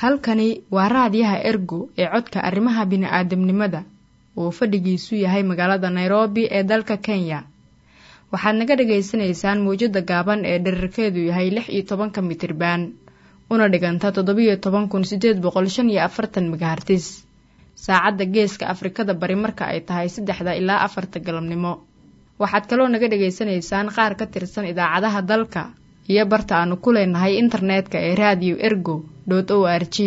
halkani waa raadiyaha ergo ee codka arrimaha bini'aadamnimada uu fadhigiisu yahay magaalada nairobi ee dalka kenya waxaad naga dhagaysanaysaan mawjadda gaaban ee dherarkeedu yahay lix iyo tobanka mitriban una dhiganta toddobiyo toban kun sideed boqol shan iyo afartan megahartis saacadda geeska afrikada bari marka ay tahay saddexda ilaa afarta galabnimo waxaad kaloo naga dhagaysanaysaan qaar ka tirsan idaacadaha dalka iyo barta aanu ku leenahay internetka ee radio ergo o r g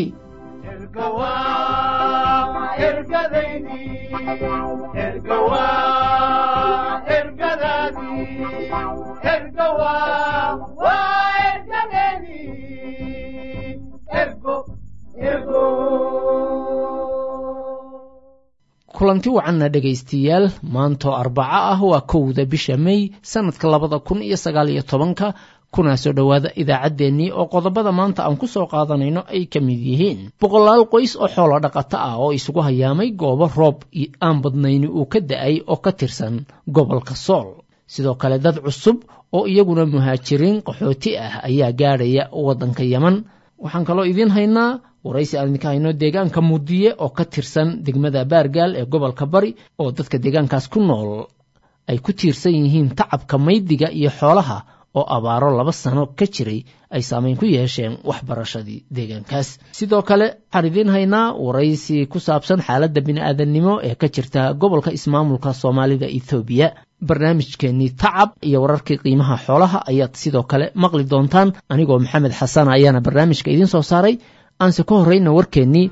kulanti wacanna dhegaystayaal maantoo arbaco ah waa kowda bisha mey sanadka labada kun iyo sagaal iyo tobanka kuna soo dhowaada idaacaddeenii oo qodobada maanta aan ku soo qaadanayno ay ka mid yihiin boqolaal qoys oo xoolo dhaqato ah oo isugu hayaamay goobo roob aan badnayni uu ka da-ay oo ka tirsan gobolka sool sidoo kale dad cusub oo iyaguna muhaajiriin qaxooti ah ayaa gaadhaya waddanka yeman waxaan kaloo idiin haynaa waraysi aan idinka hayno deegaanka mudiye oo ka tirsan degmada baargaal ee gobolka bari oo dadka deegaankaas ku nool ay ku tiirsan yihiin tacabka maydiga iyo xoolaha oo abaaro laba sano ka jiray ay saameyn ku yeesheen waxbarashadii deegaankaas sidoo kale waxaan idiin haynaa waraysi ku saabsan xaaladda bini'aadannimo ee ka jirta gobolka ismaamulka soomaalida ethoobiya barnaamijkeenii tacab iyo wararkii qiimaha xoolaha ayaad sidoo kale maqli doontaan anigoo maxamed xasan ayaana barnaamijka idiin soo saaray aanse ka horrayna warkeennii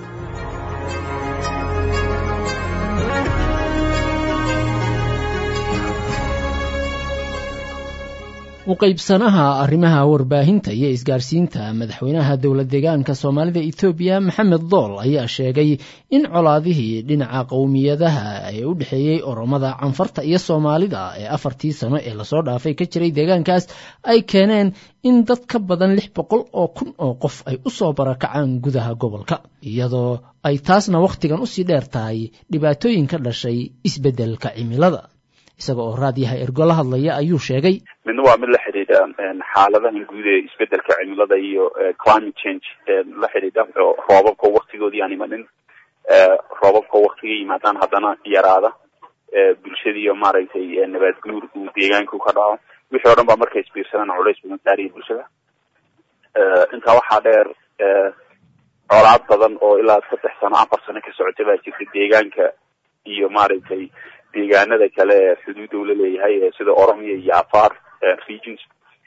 uqaybsanaha arrimaha warbaahinta iyo isgaarsiinta madaxweynaha dowlad deegaanka soomaalida etoobiya maxamed dool ayaa sheegay in colaadihii dhinaca qowmiyadaha ee u dhexeeyey oromada canfarta iyo soomaalida ee afartii sano ee lasoo dhaafay ka jiray deegaankaas ay keeneen in dad ka badan lix boqol oo kun oo qof ay u soo barakacaan gudaha gobolka iyadoo ay taasna wakhtigan usii dheer tahay dhibaatooyin ka dhashay isbeddelka cimilada isaga oo raadyaha ergo la hadlaya ayuu sheegay midna waa mid la xidhiidha xaaladahan guud ee isbedelka cimilada iyo climate change la xidhiidha roobabka waktigoodii aan imanin roobabka waktiga yimaadaan haddana yaraada bulshadiiyo maaragtay nabaad guur uu deegaanku ka dhaco wixii o dhan baa markay isbiirsadaan culays badan saariya bulshada intaa waxaa dheer colaad badan oo ilaa saddex sano afar sano ka socota baa jirta deegaanka iyo maaragtay deegaanada kale ee xuduudda ula leeyahay sida oromia iyo afar regions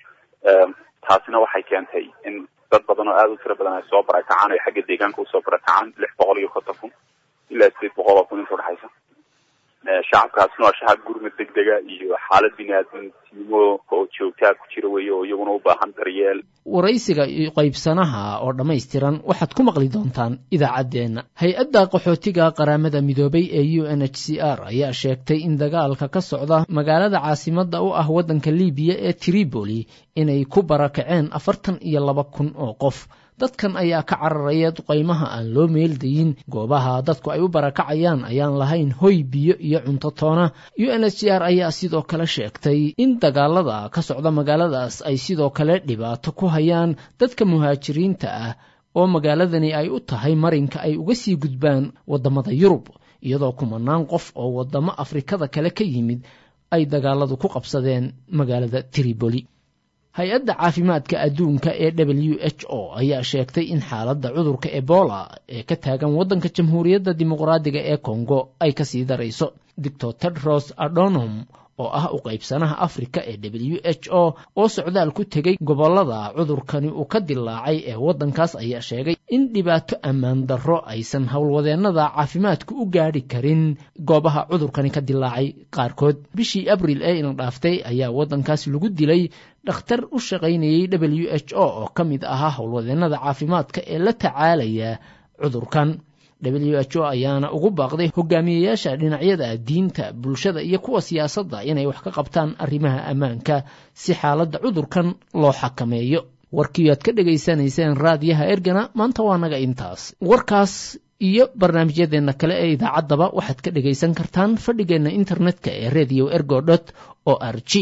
taasina waxay keentay in dad badan oo aada u tiro badan ay soo barakacaan ay xagga deegaanka usoo barakacaan lix boqol iyo konton kun ilaa sideed boqol oo kun inta udhexaysa shacabkaasna waa shacab gurmad degdega iyo xaalad bini-aadamnimo oo joogtaa ku jira weeye oo iyaguna u baahan daryeel waraysiga iyo qaybsanaha oo dhammaystiran waxaad ku maqli doontaan idaacaddeenna hay-adda qaxootiga qaramada midoobay ee u n h c r ayaa sheegtay in dagaalka ka socda magaalada caasimadda u ah waddanka libiya ee tripoli inay ku barakaceen afartan iyo laba kun oo qof dadkan ayaa ka cararaya duqaymaha aan loo meeldayin goobaha dadku ay u barakacayaan ayaan lahayn hoy biyo iyo cunto toona u n h c r ayaa sidoo kale sheegtay in dagaalada ka socda magaaladaas ay sidoo kale dhibaato ku hayaan dadka muhaajiriinta ah oo magaaladani ay u tahay marinka ay uga sii gudbaan waddamada yurub iyadoo kumanaan qof oo waddamo afrikada kale ka yimid ay dagaaladu ku qabsadeen magaalada tripoli hay-adda caafimaadka adduunka ee w h o ayaa sheegtay in xaaladda cudurka ebola ee ka taagan waddanka jamhuuriyadda dimuqraadiga ee kongo ay kasii darayso doctor tedros adonom oo ah u qaybsanaha afrika ee w h o oo socdaal ku tegey gobollada cudurkani uu ka dilaacay ee waddankaas ayaa sheegay in dhibaato ammaan darro aysan howlwadeennada caafimaadku u gaadhi karin goobaha cudurkani ka dilaacay qaarkood bishii abril ee ina dhaaftay ayaa waddankaas lagu dilay dhakhtar u shaqaynayey w h o oo ka mid ahaa howlwadeennada caafimaadka ee la tacaalaya cudurkan w h o ayaana ugu baaqday hogaamiyeyaasha dhinacyada diinta bulshada iyo kuwa siyaasadda inay wax ka qabtaan arrimaha ammaanka si xaaladda cudurkan loo xakameeyo warkii aad ka dhegaysanayseen raadiyaha ergana maanta waa naga intaas warkaas iyo barnaamijyadeenna kale ee idaacaddaba waxaad ka dhegaysan kartaan fadhigeenna internetka ee radio ergo dot o r g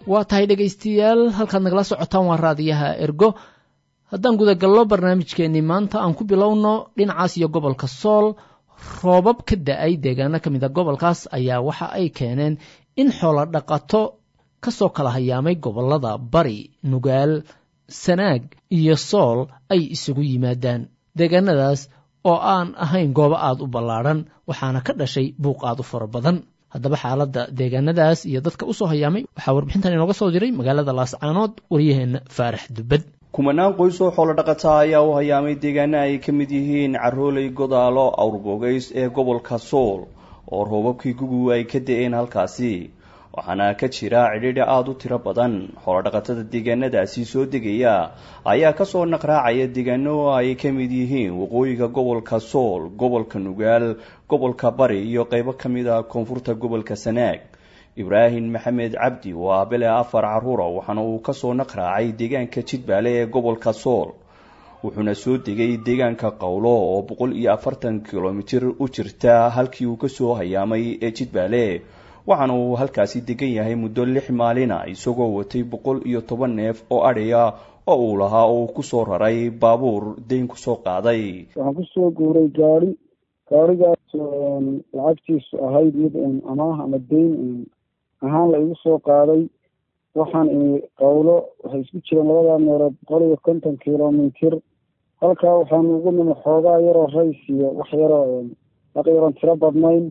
waa tahay dhegaystayaal halkaad nagala socotaan waa raadiyaha ergo haddaan gudagallo barnaamijkeennii maanta aan ku bilowno dhinacaas iyo gobolka sool roobab ka da-ay deegaano ka mid a gobolkaas ayaa waxa ay keeneen in xoolo dhaqato ka soo kala hayaamay gobollada bari nugaal sanaag iyo sool ay isugu yimaadaan deegaanadaas oo aan ahayn goobo aad u ballaadhan waxaana ka dhashay buuq aad u fara badan haddaba xaaladda deegaanadaas iyo dadka u soo hayaamay waxaa warbixintan inooga soo diray magaalada laascaanood waryaheenna faarax dubbad kumanaan qoys oo xoolo dhaqata ayaa u hayaamay deegaana ay ka mid yihiin carooley godaalo awrbogays ee gobolka sool oo roobabkii gugu ay ka da-een halkaasi waxaana ka jira cidhiidhi aada u tiro badan xoolodhaqatada deegaanadaasi soo degaya ayaa kasoo naqraacaya deegaano ay ka mid yihiin waqooyiga gobolka sool gobolka nugaal gobolka bari iyo qeybo ka mid a koonfurta gobolka sanaag ibraahim maxamed cabdi waa bele afar caruura waxaana uu kasoo naqraacay deegaanka jidbaale ee gobolka sool wuxuuna soo degay deegaanka qowlo oo boqol iyo afartan kilomitir u jirta halkii uu kasoo hayaamay ee jidbaale waxaana uu halkaasi degan yahay muddo lix maalina isagoo watay boqol iyo toban neef oo adhiya oo uu lahaa oo uu kusoo raray baabuur dayn kusoo qaaday waxaan kusoo guuray gaari gaarigaas lacagtiisu ahayd mid amaah ama dayn ahaan la igu soo qaaday waxaan imi qowlo waxay isku jireen labadaa meelood boqol iyo konton kilomitir halkaa waxaanu ugu nimi xoogaa yaroo rays iyo wax yaroo aq yaroon tiro badnayn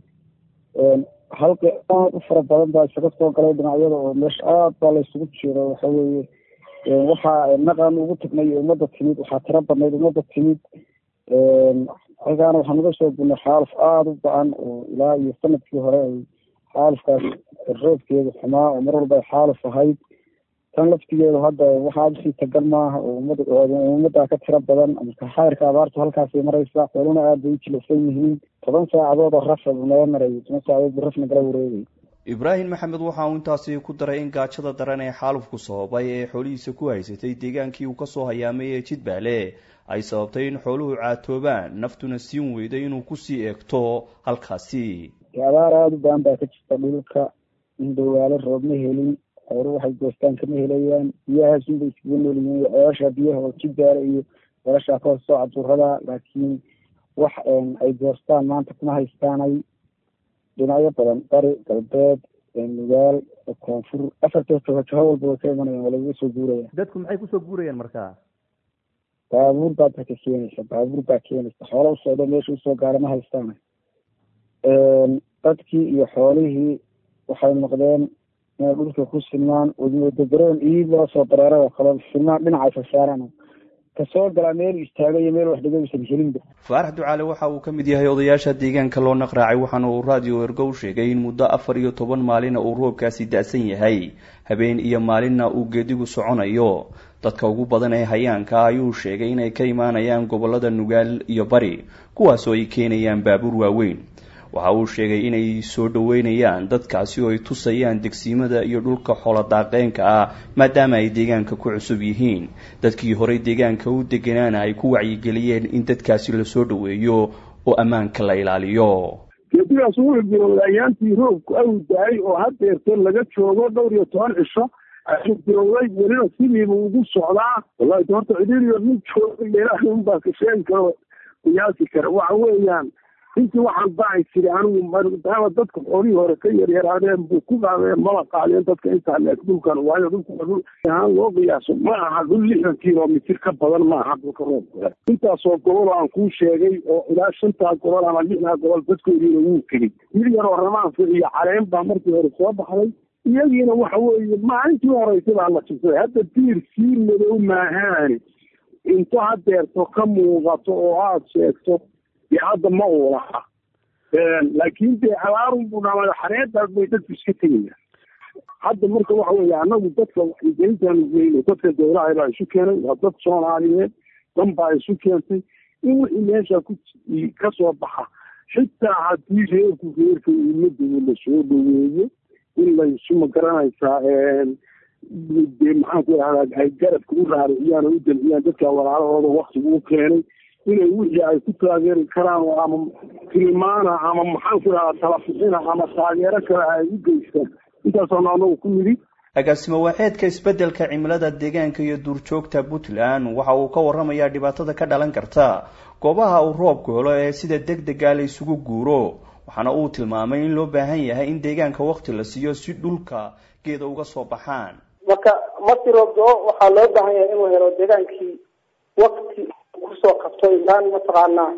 halka aad u fara badan baa isaga soo galay dhinacyada oo meesha aad baa la isugu jiro waxa weeye waxaa naqan ugu tagnay ummadda timid waxaa tiro badnayd ummadda timid xagaana waxaan uga soo gurnay xaaluf aada u ba-an oo ilaa iyo sanadkii hore ay xaalufkaas roobkeedu xumaa oo mar walba ay xaaluf ahayd tan laftigeedu hadda waxaa usii tagan maaha oo ummad ummaddaa ka tiro badan marka xayrka abaartu halkaasay maraysaa xooluna aad bay u jilicsan yihiin toban saacadood oo raf naga marayay toban saacadood bu raf nagala wareegay ibraahim maxamed waxa uu intaasi ku daray in gaajada daran ee xaalufku sababay ee xoolihiisa ku haysatay deegaankii uu kasoo hayaamay ee jidbaale ay sababtay in xooluhu caatoobaan naftuna siin weyday inuu kusii eegto halkaasi abaar aada u baan baa ka jirta dhulka in dhawaalo roob ma helin xoolu waxay goostaan kama helayaan biyahaasunbay iskaga noolyihiin ceelasha biyaha oo jidbaale iyo ceelasha ka hoosoo caduurada laakiin wax ay goostaan maanta kuma haystaanay dhinacyo badan bari galbeed nugaal koonfur afarta jaho walba way ka imanayaan waa lagaga soo guuraya dadku maxay kusoo guurayaan markaa baabuur baa dadka keenaysa baabuur baa keenaysa xoola usocdo meesha usoo gaara ma haystaana dadkii iyo xoolihii waxay noqdeen inay dhulka ku silmaan wadagaroon iid loo soo dareeray oo kale silmaan dhinacay fasaaraan kasoo galaa meel istaaga iyo meel wax dhigaysan helinba faarax ducaale waxa uu ka mid yahay odayaasha deegaanka loo naqraacay waxaana uu raadiyo ergow sheegay in muddo afar iyo toban maalina uu roobkaasi da-san yahay habeen iyo maalinna uu geedigu soconayo dadka ugu badan ee hayaanka ayuu sheegay inay ka imaanayaan gobolada nugaal iyo bari kuwaasoo ay keenayaan baabuur waaweyn waxa uu sheegay inay soo dhoweynayaan dadkaasi oo ay tusayaan degsiimada iyo dhulka xooladaaqeenka ah maadaama ay deegaanka ku cusub yihiin dadkii horey deegaanka u deganaana ay ku wacyigeliyeen in dadkaasi lasoo dhoweeyo oo ammaanka la ilaaliyo geedigaas wuxuu bilowday ayaantii roobku aw da-ay oo haddeerta laga joogo dhowr iyo toban cisho ayuu bilowday welina sidiiba ugu socdaa wallahi horta cidhiiriyo nin jooga ilaahay unbaa ka sheegi karo qiyaasi kara waxa weeyaan intii waxaan baaci jiray anigu maadaama dadka xoolihii hore ka yaryaraadeen buu ku qaadeen mala qaadeen dadka intaa leeg dhulkan waayo dhulka dhul ahaan loo qiyaaso ma aha dhul lixdan kilomitir ka badan ma aha dhulka roobka intaasoo gobol aan kuu sheegay oo ilaa shantaa gobol ama lixdaa gobol dadkoodiina wuu tegey mid yaroo ramaanka iyo caleen baa markii hore soo baxday iyagiina waxa weeye maalintii horeysa baa la jibsaday hadda diir sii madow maahaani into hadeerto ka muuqato oo aada sheegto dee hadda ma uu laha laakiin dee abaarun buu dhamaayo xareedaas bay dadku iska tegayaan hadda marka waxa weeye anagu dadka waxgelintaanu geyno dadka dowlaha baa isu keenay waa dad soomaaliyeed dan baa isu keentay in wixii meesha ku ka soo baxa xitaa haddii reerku reerka ummadooda lasoo dhaweeyo in laysu magaranaysaa dee maxaanku ihahdaa ay garabka u raariciyaan oo u dalciyaan dadka walaalahooda waktigu u keenay inay wixii ay ku taageeri karaan oo ama tilmaana ama maxaanku ihahdaa talafixina ama taageero kale ay u geystaan intaasoo anagu ku nidhi agaasimo waaxeedka isbeddelka cimilada deegaanka iyo duurjoogta puntland waxa uu ka warramayaa dhibaatada ka dhalan karta goobaha uu roobku helo ee sida deg dega la isugu guuro waxaana uu tilmaamay in loo baahan yahay in deegaanka wakti la siiyo si dhulka geeda uga soo baxaan marka markii roob do-o waxaa loo baahan yahay inuu helo deegaankii wakti kusoo qabto ilaan mataqaanaa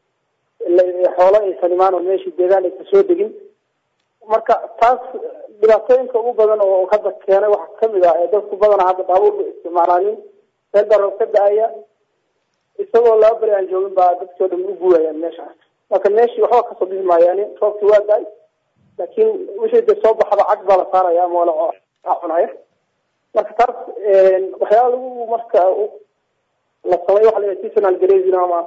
xoolo aysan imaan oo meeshii deegaan aysan soo degin marka taas dhibaatooyinka ugu badan oo hadda keenay waxaa kamid ah ee dadku badanaa hadda baabuurba isticmaalaanin meel baa roob ka da-aya isagoo laba beri aan joogin baa dadkii o dhan u guurayaan meeshaas marka meeshii waxba kasoo bixi maayaan roobkii waa da-ay laakiin wixii de soo baxda cag baa la saaraya ama wala cunaya marka taas waxyaala lagu marka la samay waxa la seasonal grazing ama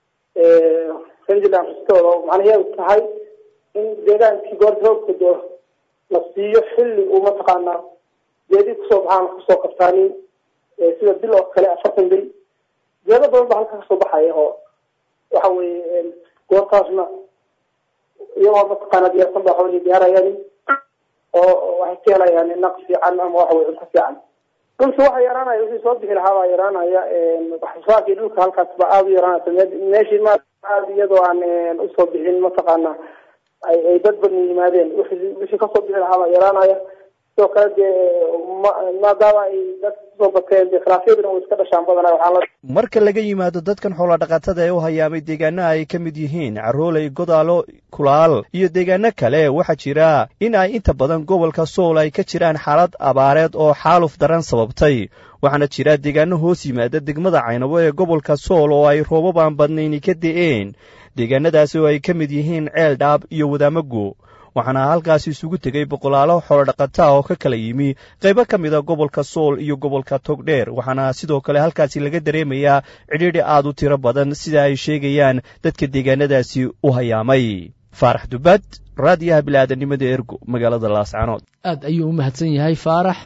rangeland restore oo macnaheedu tahay in deegaankii goorta roobka doo la siiyo xilli uu mataqaanaa geedii kusoo baxaan kusoo qabtaanin sida bil oo kale afartan beri geedo badan baa halka kasoo baxaya oo waxa weye goortaasna iyagoo mataqaana diyaarsan baa xoolihii diyaarayaan oo waxay ka helayaan naq fiican ama waxa weye cunto fiican dhulki waxa yaraanaya wixii soo bixi lahaa baa yaraanaya waxsoosaarkii dhulka halkaas baa aada u yaraanaysa meeshii ma aada iyadoo aan usoo bixin mataqaana ay ay dad badan yimaadeen wixii wixii kasoo bixi lahaa baa yaraanaya sidoo kale dee maadaama ay dadka kusoo bateen dee khilaafyaduna way iska dhashaan badanaa waxaa la marka laga yimaado dadkan xoola dhaqatada ee u hayaamay deegaanaha ay ka mid yihiin carooley godaalo kulaal iyo deegaano kale waxaa jira in ay inta badan gobolka sool ay ka jiraan xaalad abaareed oo xaaluf daran sababtay waxaana jira deegaano hoos yimaada degmada caynabo ee gobolka sool oo ay roobab aan badnayni ka de'een deegaanadaasi oo ay ka mid yihiin ceel dhaab iyo wadaamago waxaana halkaasi isugu tegay boqolaalo xoolodhaqataa oo ka kala yimi qaybo ka mida gobolka sool iyo gobolka togdheer waxaana sidoo kale halkaasi laga dareemayaa cidhiidhi aad u tiro badan sida ay sheegayaan dadka deegaanadaasi u hayaamay faarax dubad raadiyaha bilaadanimada ergo magaalada laascanood aad ayuu u mahadsan yahay faarax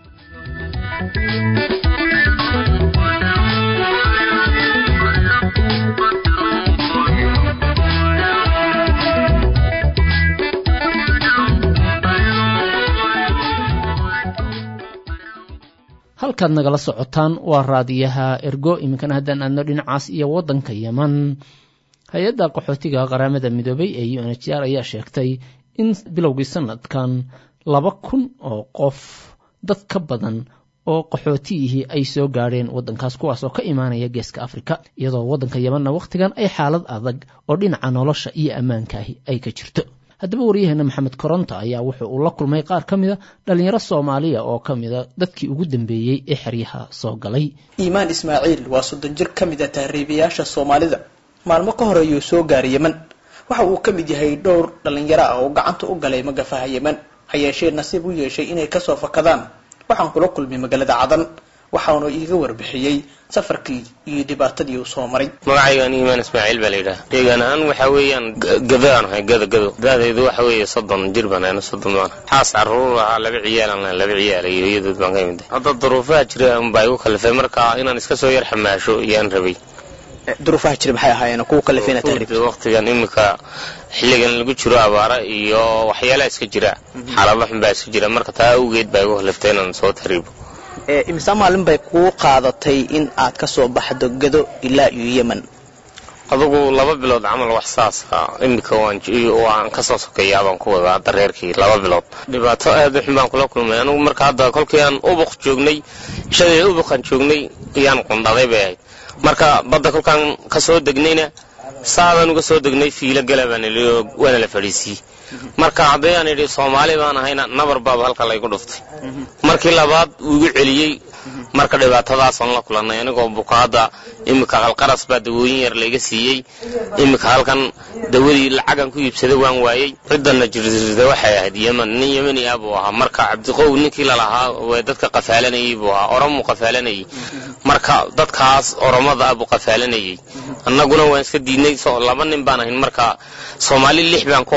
halkaad nagala socotaan waa raadiyaha ergo iminkana haddaan aadno dhinacaas iyo waddanka yeman hay-adda qaxootiga qaramada midoobay ee u n h r ayaa sheegtay in bilowgii sanadkan laba kun oo qof dad ka badan oo qaxootiyihii ay soo gaadheen waddankaas kuwaas oo ka imaanaya geeska afrika iyadoo waddanka yemanna wakhtigan ay xaalad adag oo dhinaca nolosha iyo ammaankaahi ay ka jirto haddaba waryaheena maxamed koronto ayaa wuxuu uu la kulmay qaar ka mida dhallinyaro soomaaliya oo ka mida dadkii ugu dambeeyey ee xeryaha soo galay iimaan ismaaciil waa soddon jir ka mid a tahriibayaasha soomaalida maalmo ka hor ayuu soo gaaray yeman waxa uu ka mid yahay dhowr dhallinyaro ah oo gacanta u galay magafaha yeman ha yeeshee nasiib u yeeshay inay kasoo fakadaan waxaan kula kulmay magaalada cadan waxaanu iiga warbixiyey safarkii iyo dhibaatadii uu soo maray magacaygan iimaan ismaaciil baa la yidhaha deegaan ahaan waxa weeyaan gadaan ahay gado gado da'daydu waxa weeye soddon jir baan ahayna soddon baan xaas carruur ahaa laba ciyaalan lahay laba ciyaal iyo iyadood baan ka imid hadda duruufaha jira unbaa igu kalifay marka inaan iska soo yar xamaasho iyaan rabay duruufaha jira maxay ahaayeen kuwa kalifay inaad tahriibto waqtigan imika xilligan lagu jiro abaara iyo waxyaalaha iska jira xaalado xun baa iska jira marka taa awgeed baa igu kaliftay inaan soo tahriibo imisa maalin bay kuu qaadatay in aad ka soo baxdo gado ilaa iyo yemen adugu laba bilood camal wax saasa imika waan kasoo sokeeyaa baan ku wadaa hadda reerkii laba bilood dhibaato aad u xun baan kula kulmay anugu marka hadda kolkii aan ubuq joognay ishadii ubuqan joognay iyaan qundhaday bay ahayd marka badda kolkaan kasoo degnayna saadaan uga soo degnay fiilo gala baan idhi waana la fadhiisiiyey marka haddii aan idhi soomaali baan ahayna nabar baaba halka laygu dhuftay markii labaad wuu igu celiyey marka dhibaatadaasaan la kulannay anigoo bukaadda iminka qalqaras baa dawooyin yar layga siiyey iminka halkan dawadii lacagan ku iibsada waan waayey ciddana jirjirta waxay ahayd yeman nin yemani ah buu ahaa marka cabdiqow ninkii lalahaa way dadka qafaalanayey buu ahaa oromuu qafaalanayey marka dadkaas oromada ah buu qafaalanayey annaguna waan iska diidnay laba nin baan ahayn marka soomaali lix baan ku ahayn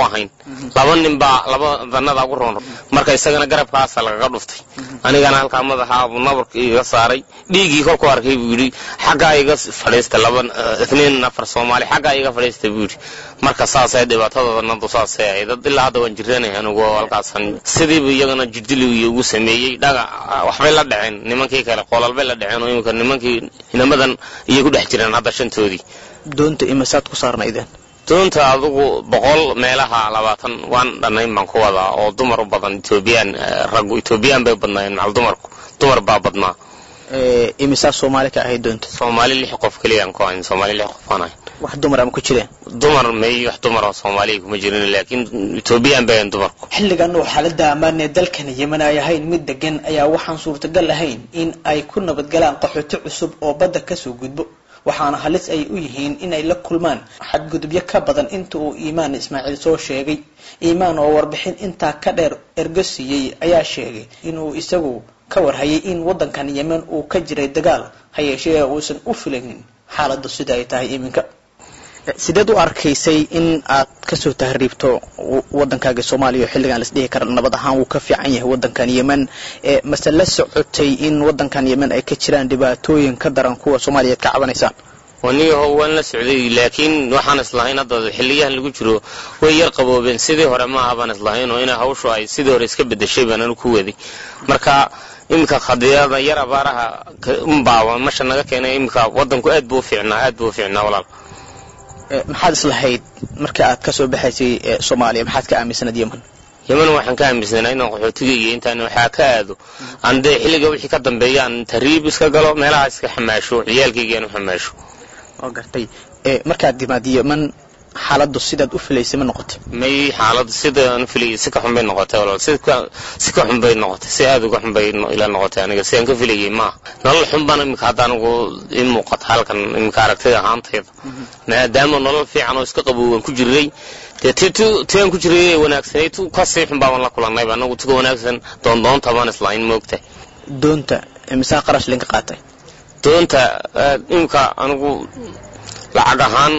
laba nin baa laba danada ugu roon marka isagana garabkaasa lagaga dhuftay anigana halkaa madaxa abu nabarka iga saaray dhiiggii kolku arkay buu yidhi xaggaa iga fadhiista laba itniin afar soomaali xaggaa iga fadhiista buu yidhi marka saasay dhibaatadooda nadu saasay ahayd dad ilaa hadda waan jiranay anigu halkaasan sidiibu iyagana jirdili ugu sameeyey dhaga waxbay la dhaceen nimankii kale qolalbay la dhaceen oo imika nimankii inamadan iyay ku dhex jireen hadda shantoodii doonta imisaad ku saarnaydeen doonta adugu boqol meelaha labaatan waan dhannayn baan ku wadaa oo dumar u badan etoobiyaan raggu etoobiyaan bay badnaayeen macal dumarku dumar baa badnaa imisaa soomaali ka ahayd doonta soomaali lix qof keliyaan ku ahayn soomaali lix qof aan ahayn wax dumar ama ku jireen dumar may wax dumar oo soomaaliya kuma jirin laakiin etoobiyaan bay ahayn dumarku xilligan oo xaaladda ammaan ee dalkan yemen ay ahayn mid degan ayaa waxaan suurtagal ahayn in ay ku nabadgalaan qaxooti cusub oo badda kasoo gudbo waxaana halis ay u yihiin inay la kulmaan xadgudubyo ka badan inta uu iimaan ismaaciil soo sheegay iimaan oo warbixin intaa ka dheer ergo siiyey ayaa sheegay inuu isagu ka warhayay in waddankan yemen uu ka jiray dagaal ha yeeshee uusan u filaynin xaaladdu sida ay tahay iminka sideed u arkaysay in aad kasoo tahriibto waddankaaga soomaaliya oo xilligan las dhihi kara nabad ahaan wuu ka fiican yahay waddankan yemen mase la socotay in waddankan yemen ay ka jiraan dhibaatooyin ka daran kuwa soomaaliya ad ka cabanaysaan waniyaho waan la socday laakiin waxaan islahayn hadda xiliyahan lagu jiro way yar qaboobeen sidii hore maaha baan islahayn oo ina hawshu ay sidii hore iska bedeshay baan anu ku waday marka iminka khadiyada yar abaaraha unbaa masha naga keenay iminka waddanku aad buu ufiicnaa aad buu ufiicnaa walaal maxaad islahayd markii aad kasoo baxaysay soomaaliya maxaad ka aaminsanayd yemen yemen waxaan ka aaminsanaa inaan qaxootiga iyo intaan waxaa ka aado aan dee xilliga wixii ka dambeeya aan tahriib iska galo meelaha iska xamaasho ciyaalkayga aan u xamaasho oo gartay markaad timaad yemen xaaladdu sidaad u filaysay ma noqotay may xaaladdu sidaan u filayay si ka xun bay noqotay walaal si ka si ka xun bay noqotay si aad uga xun bay ila noqotay aniga sidaan ka filayay maaha nolol xun baan imika hadda anigu ii muuqata halkan imika aragtida ahaantayda maadaama nolol fiican oo iska qabowgan ku jiray dee ti tu tiaan ku jiray ee wanaagsanayd tu ka sii xun baaban la kulannayba anagu tuga wanaagsan doondoonta baan islahayn moogtahay doonta imisaa qarash linka qaatay doonta imika anigu lacag ahaan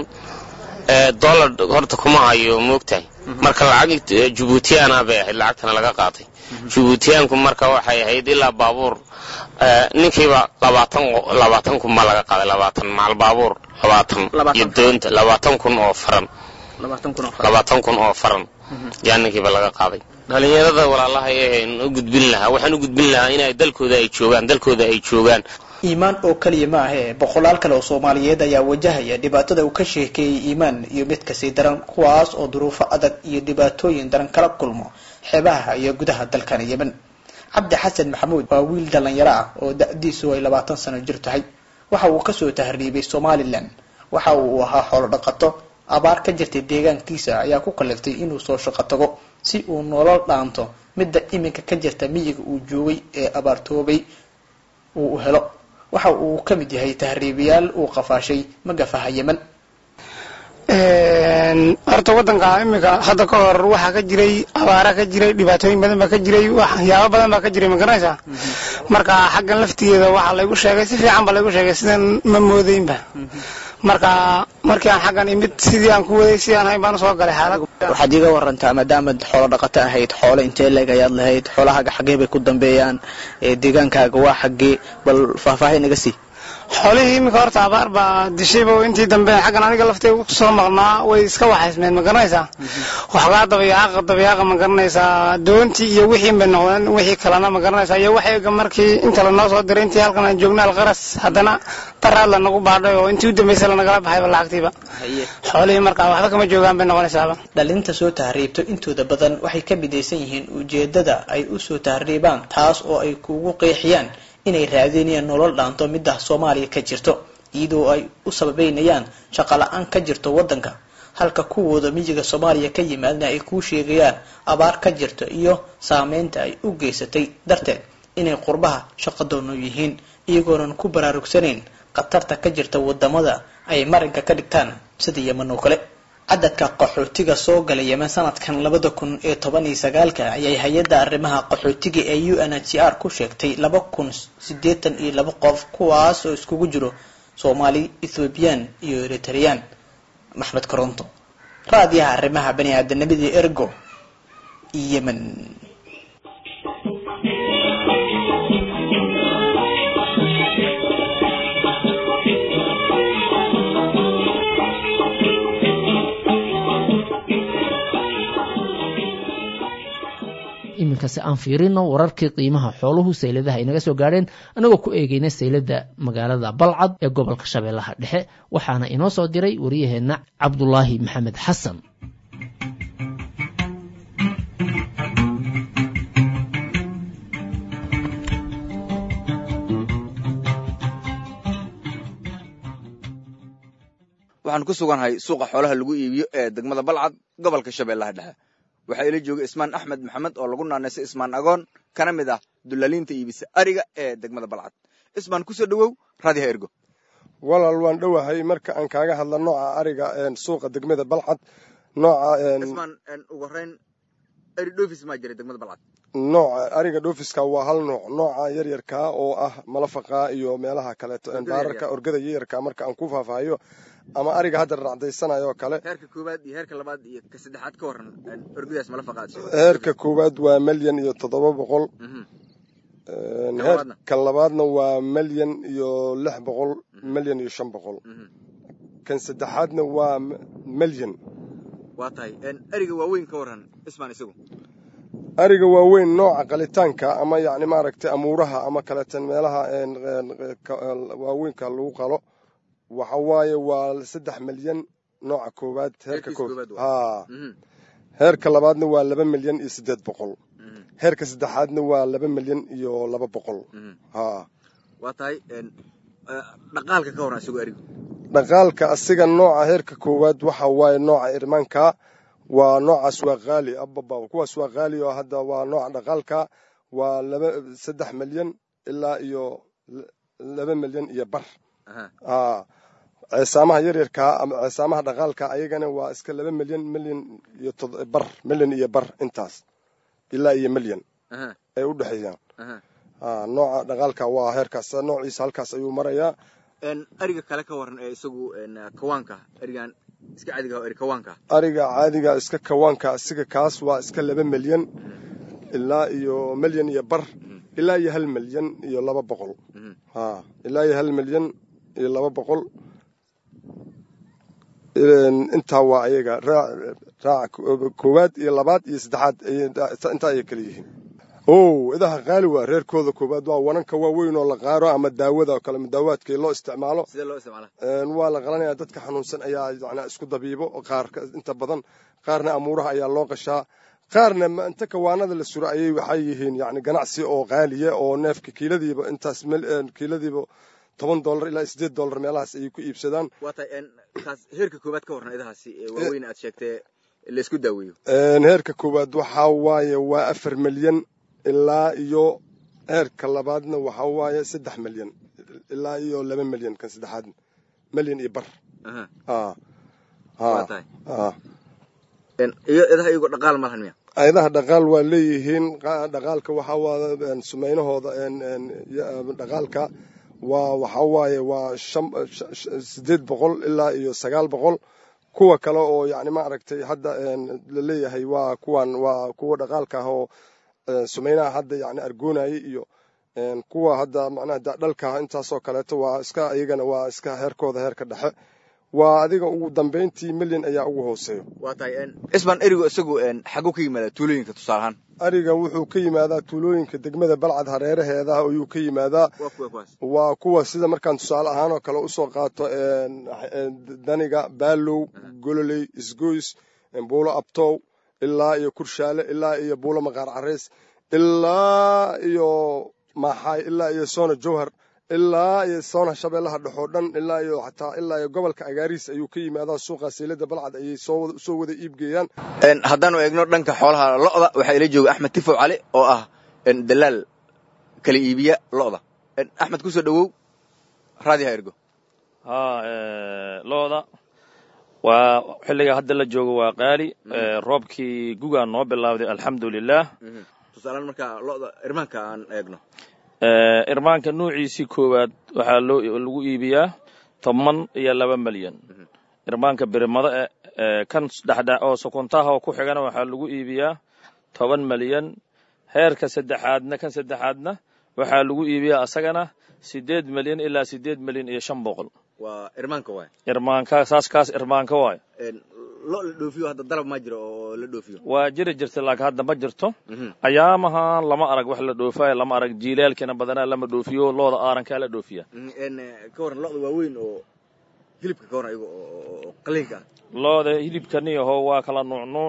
dollar horta kuma hayo moogtahay marka lacag jubuutiyaana bay ahayd lacagtana laga qaatay jubuutiyaanku marka waxay ahayd ilaa baabuur ninkiiba labaatan labaatan kun baa laga qaaday labaatan macal baabuur labaatan iyo doonta labaatan kun oo faran labaatan kun oo faran yaa ninkiiba laga qaaday dhalinyarada walaalaha ee u gudbin lahaa waxaan u gudbin lahaa inay dalkooda ay joogaan dalkooda ay joogaan iimaan oo keliya ma ahee boqolaal kale oo soomaaliyeed ayaa wajahaya dhibaatada uu ka sheekeeyey iimaan iyo mid kasii daran kuwaas oo duruufo adag iyo dhibaatooyin daran kala kulmo xeebaha iyo gudaha dalkan yemen cabdi xasan maxamuud waa wiil dhallinyaro ah oo da-diisu ay labaatan sano jir tahay waxa uu kasoo tahriibay somalilan waxa uu ahaa xoolo dhaqato abaar ka jirtay deegaankiisa ayaa ku kaliftay inuu soo shaqo tago si uu nolol dhaanto midda iminka ka jirta miyiga uu joogay ee abaartoobay uu u helo waxa uu ka mid yahay tahriibayaal uu qafaashay magafaha yemen horta waddanka iminka hadda ka hor waxaa ka jiray abaara ka jiray dhibaatooyin badan baa ka jiray waxyaabo badan baa ka jiray ma garanaysaa marka xaggan laftigeeda waxaa laygu sheegay si fiican baa laygu sheegay sidan ma moodaynba marka markii aan xaggan imid sidii aan ku waday sidii aan hayn baan usoo galay xaalad waxaad iiga warantaa maadaamaad xoolo dhaqato ahayd xoolo intee leeg ayaad lahayd xoolahaaga xaggee bay ku dambeeyaan deegaankaaga waa xaggee bal faahfaahin iga sii xoolihii iminka horta abaar baa dishayba intii dambe xaggan aniga lafteyga kusoo maqnaa way iska waxaysmeen ma garanaysaa waxoogaa dabayaaqa dabayaaqa ma garanaysaa doontii iyo wixii bay noqdeen wixii kalena ma garanaysaa iyo waxayga markii inta lanoo soo diray intii halkan aan joogna alqaras haddana daraad lanagu baadhay oo intii u dambaysay lanagala baxayba lacagtiiba xoolihii markaa waxba kama joogaan bay noqonaysaaba dhalinta soo tahriibto intooda badan waxay ka midaysan yihiin ujeedada ay u soo tahriibaan taas oo ay kugu qeexiyaan inay raadinayaan nolol dhaanto midda soomaaliya ka jirto iyadoo ay u sababeynayaan shaqo la-aan ka jirto waddanka halka kuwooda miyiga soomaaliya ka yimaadna ay kuu sheegayaan abaar ka jirto iyo saameynta ay u geysatay darteed inay qurbaha shaqadoono yihiin iyagoonan ku baraarugsanayn khatarta ka jirta wadamada ay marinka ka dhigtaan sida yeman oo kale cadadka qaxootiga soo gala yemen sanadkan labada kun iyo toban iyo sagaalka ayay hay-adda arrimaha qaxootiga ee u n h c r ku sheegtay laba kun siddeetan iyo laba qof kuwaas oo iskugu jiro soomaali ethoobiyan iyo eritreyaan maxmed koronto raadiyaha arrimaha bani aadamnimada ergo yemen iminkase aan fiirino wararkii qiimaha xooluhu sayladaha inaga soo gaadheen anagoo ku eegeyna saylada magaalada balcad ee gobolka shabeellaha dhexe waxaana inoo soo diray wariyaheenna cabdulaahi maxamed xasan waxaan ku sugannahay suuqa xoolaha lagu iibiyo ee degmada balcad gobolka shabeellaha dhexe waxaa ila jooga ismaan axmed maxamed oo lagu naanaysay ismaan agoon kana mid ah dulaaliinta iibisa ariga ee degmada balcad ismaan kusoo dhowow raadiha ergo walaal waan dhowahay marka aan kaaga hadla nooca ariga suuqa degmada balcad nooca ismaan ugu horeyn eri dhofis maa jiray degmada balcad nooca ariga dhoofiska waa hal nooc nooca yaryarkaa oo ah malafaqa iyo meelaha kaleeto baararka orgada yaryarka marka aan ku faahfaahiyo ama ariga hadda racdaysanayo oo kale heerka koowaad iyo heerka labaad iyo ka saddexaad ka waran orgadaas malafaqaad heerka koowaad waa milyan iyo toddoba boqol kan labaadna waa milyan iyo lix boqol milyan iyo shan boqol kan saddexaadna waa milyan waa tahay ariga waaweyn ka waran ismaan isagu ariga waaweyn nooca qalitaanka ama yacni maaragtay amuuraha ama kaleetan meelaha waaweynka lagu qalo waxa waaye waa saddex milyan nooca koowaad heerka ha heerka labaadna waa laba milyan iyo siddeed boqol heerka saddexaadna waa laba milyan iyo laba boqol ha waa tahay dhaqaalka ka waran isagoo arigu dhaqaalka asiga nooca heerka koowaad waxa waaye nooca irmaanka waa noocaas waa qaali ababa kuwaas waa qaali oo hadda waa nooca dhaqaalka waa laba saddex milyan ilaa iyo laba milyan iyo bar ceesaamaha yaryarkaa ama ceesaamaha dhaqaalka ayagana waa iska laba milyan milyan iyo bar milyan iyo bar intaas ilaa iyo milyan ay u dhexeeyaan nooca dhaqaalka waa heerkaas noociisa halkaas ayuu marayaa ariga kale ka waran ee isagu kawaanka arigan iska caadiga eri kawaanka ariga caadiga iska kawaanka asiga kaas waa iska laba milyan ilaa iyo milyan iyo bar ilaa iyo hal milyan iyo laba boqol ha ilaa iyo hal milyan iyo laba boqol intaa waa ayaga raaca koowaad iyo labaad iyo saddexaad intaa ayay kala yihiin o idaha qaali waa reerkooda koowaad waa wananka waaweyn oo la qaaro ama daawada oo kale daawaadkii loo isticmaalo waa la qalanaya dadka xanuunsan ayaa yani isku dabiibo qaar inta badan qaarna amuuraha ayaa loo qashaa qaarna inta kawaanada la suro ayay waxay yihiin yani ganacsi oo qaaliya oo neefka kiiladiiba intaas kiiladiiba toban dolar ilaa sideed dolar meelahaas ayay ku iibsadaan waa tahay taas heerka koowaad ka waran idahaasi ee waaweyn aad sheegtee laisku daaweeyo heerka koowaad waxaa waaye waa afar milyan ilaa iyo heerka labaadna waxaa waaye saddex milyan ilaa iyo laba milyan kan saddexaad milyan iyo bar iyo idaha iyagoo dhaqaal malahan miya idaha dhaqaal waa leeyihiin dhaqaalka waxaa waa sumaynahooda dhaqaalka waa waxaa waaye waa sideed boqol ilaa iyo sagaal boqol kuwa kale oo yani maaragtay hadda laleeyahay waa kuwan waa kuwa dhaqaalka ah oo sumaynaha hadda yani argoonayay iyo kuwa hadda macnaha dhalka intaasoo kaleeto waa iska iyagana waa iska heerkooda heerka dhexe waa adiga ugu dambayntii milyan ayaa ugu hooseeyo waa tahay isbaan erigu isagu xaguu ka yimaadaa tuulooyinka tusaale ahaan ariga wuxuu ka yimaadaa tuulooyinka degmada balcad hareeraheeda ayuu ka yimaadaa waa kuwa sida markaan tusaale ahaan oo kale usoo qaato daniga baalow gololey isgoys buulo abtow ilaa iyo kurshaale ilaa iyo buulo maqaar careys ilaa iyo maxaay ilaa iyo soona jowhar ilaa iyo soona shabeellaha dhexoo dhan ilaa iyo xataa ilaa iyo gobolka agaariis ayuu ka yimaadaa suuqa seylada balcad ayay soo wada iibgeeyaan haddaanu eegno dhanka xoolaha lo'da waxaa ila jooga axmed tifow cali oo ah dalaal kala iibiya lo'da axmed kusoo dhowow raadiha ergo ha lo'da waa xilliga hadda la joogo waa qaali roobkii gugaa noo bilowday alxamdu lilah tusaalaan markaa lo'da irmaanka aan eegno irmaanka nuuciisii koowaad waxaa loo lagu iibiyaa toban iyo laba milyan irmaanka birimada kan dhexdhe oo sokontaha oo ku xigana waxaa lagu iibiyaa toban malyan heerka saddexaadna kan saddexaadna waxaa lagu iibiyaa asagana siddeed malyan ilaa siddeed malyan iyo shan boqol waa irmaanka waay irmaanka saas kaas irmaanka waayo lo la dhoofiyo hadda dalab ma jiro oo la dhoofiyo waa jiri jirta laakiin hadda ma jirto ayaamahan lama arag wax la dhoofayo lama arag jiilaalkina badanaa lama dhoofiyo looda aarankaa la dhoofiya ka waran lo'da waaweyn oo hilibka ka waran iyago oo qaliinka ah looda hilibka niyaho waa kala nuucnuuc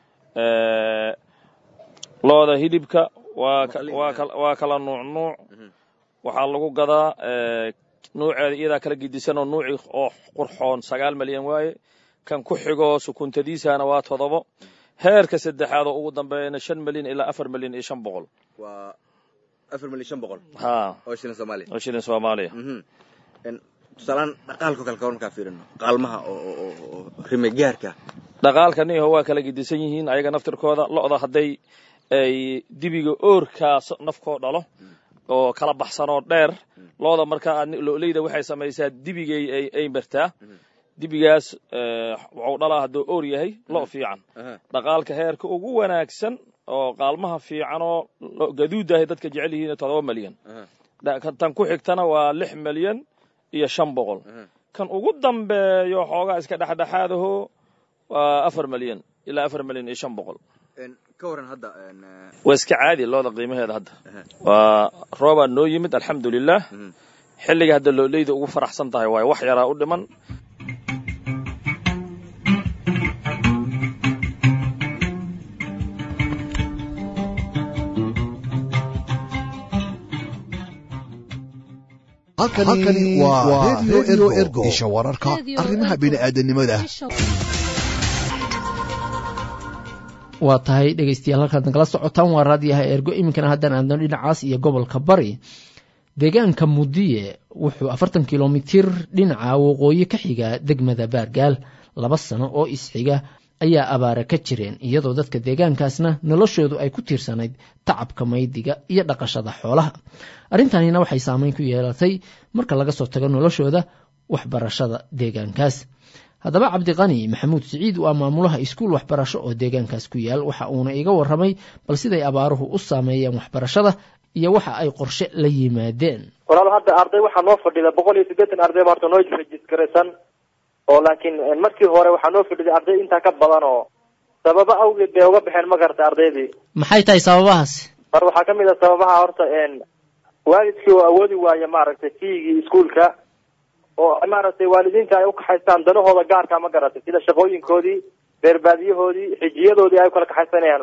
looda hilibka waa waa kala nuucnuuc waxaa lagu gadaa nuuceeda iyadaa kala gedisan oo nuuci oo qurxoon sagaal malyan waaye kan ku xigo sukuntadiisana waa todobo heerka saddexaad oo ugu dambeeyana shan malyan ilaa afar malyan iyo shan boqol waa afar malyan shan boqol ha oo shilin soomaaliya oo shilin soomaaliya tusaalaan dhaqaalka kale ka markaa fiirino qaalmaha oo rimegaarka dhaqaalka niyaho waa kala gedisan yihiin ayaga naftirkooda lo'da hadday ay dibiga oorkaas nafkoo dhalo oo kala baxsanoo dheer looda markaa lo'leyda waxay samaysaa dibigay ay martaa dibigaas waxuu dhalaa hadduu oor yahay lo' fiican dhaqaalka heerka ugu wanaagsan oo qaalmaha fiicanoo gaduudahay dadka jecel yihiin todoba malyan tan ku xigtana waa lix malyan iyo shan boqol kan ugu dambeeyo xoogaa iska dhexdhexaadaho waa afar malyan ilaa afar malyan iyo shan boqol ka waran hadda waa iska caadi looda qiimaheeda hadda waa roobaa noo yimid alxamdulilah xilliga hadda looleyda ugu faraxsan tahay waayo wax yaraa u dhiman halkani waa redio ergo isha wararka arrimaha bini'aadanimada waa tahay dhegeystayaal halkaad nagala socotaan waa raadiyaha ergo iminkana haddaan aadno dhinacaas iyo gobolka bari deegaanka mudiye wuxuu afartan kilomitir dhinaca waqooyi ka xiga degmada baargaal laba sano oo isxiga ayaa abaara ka jireen iyadoo dadka deegaankaasna noloshoodu ay ku tiirsanayd tacabka maydiga iyo dhaqashada xoolaha arrintanina waxay saameyn ku yeelatay marka laga soo tago noloshooda waxbarashada deegaankaas haddaba cabdiqani maxamuud siciid waa maamulaha iskuul waxbarasho oo deegaankaas ku yaal waxa uuna iga warramay bal siday abaaruhu u saameeyeen waxbarashada iyo waxa ay qorshe la yimaadeen walaal hadda arday waxaa noo fadhida boqol iyo siddeetan arday ba horta noo rejiskaraysan oo laakiin markii hore waxaa noo fadhiday arday intaa ka badan oo sababo awgeed bay uga baxeen ma garata ardaydii maxay tahay sababahaasi mar waxaa ka mid ah sababaha horta waalidkii oo awoodi waaya maaragtay fiigii iskuolka oo maaragtay waalidiinta ay ukaxaystaan danahooda gaarka ma garatay sida shaqooyinkoodii beerbaadiyahoodii xijiyadoodii ay ukala kaxaysanayaan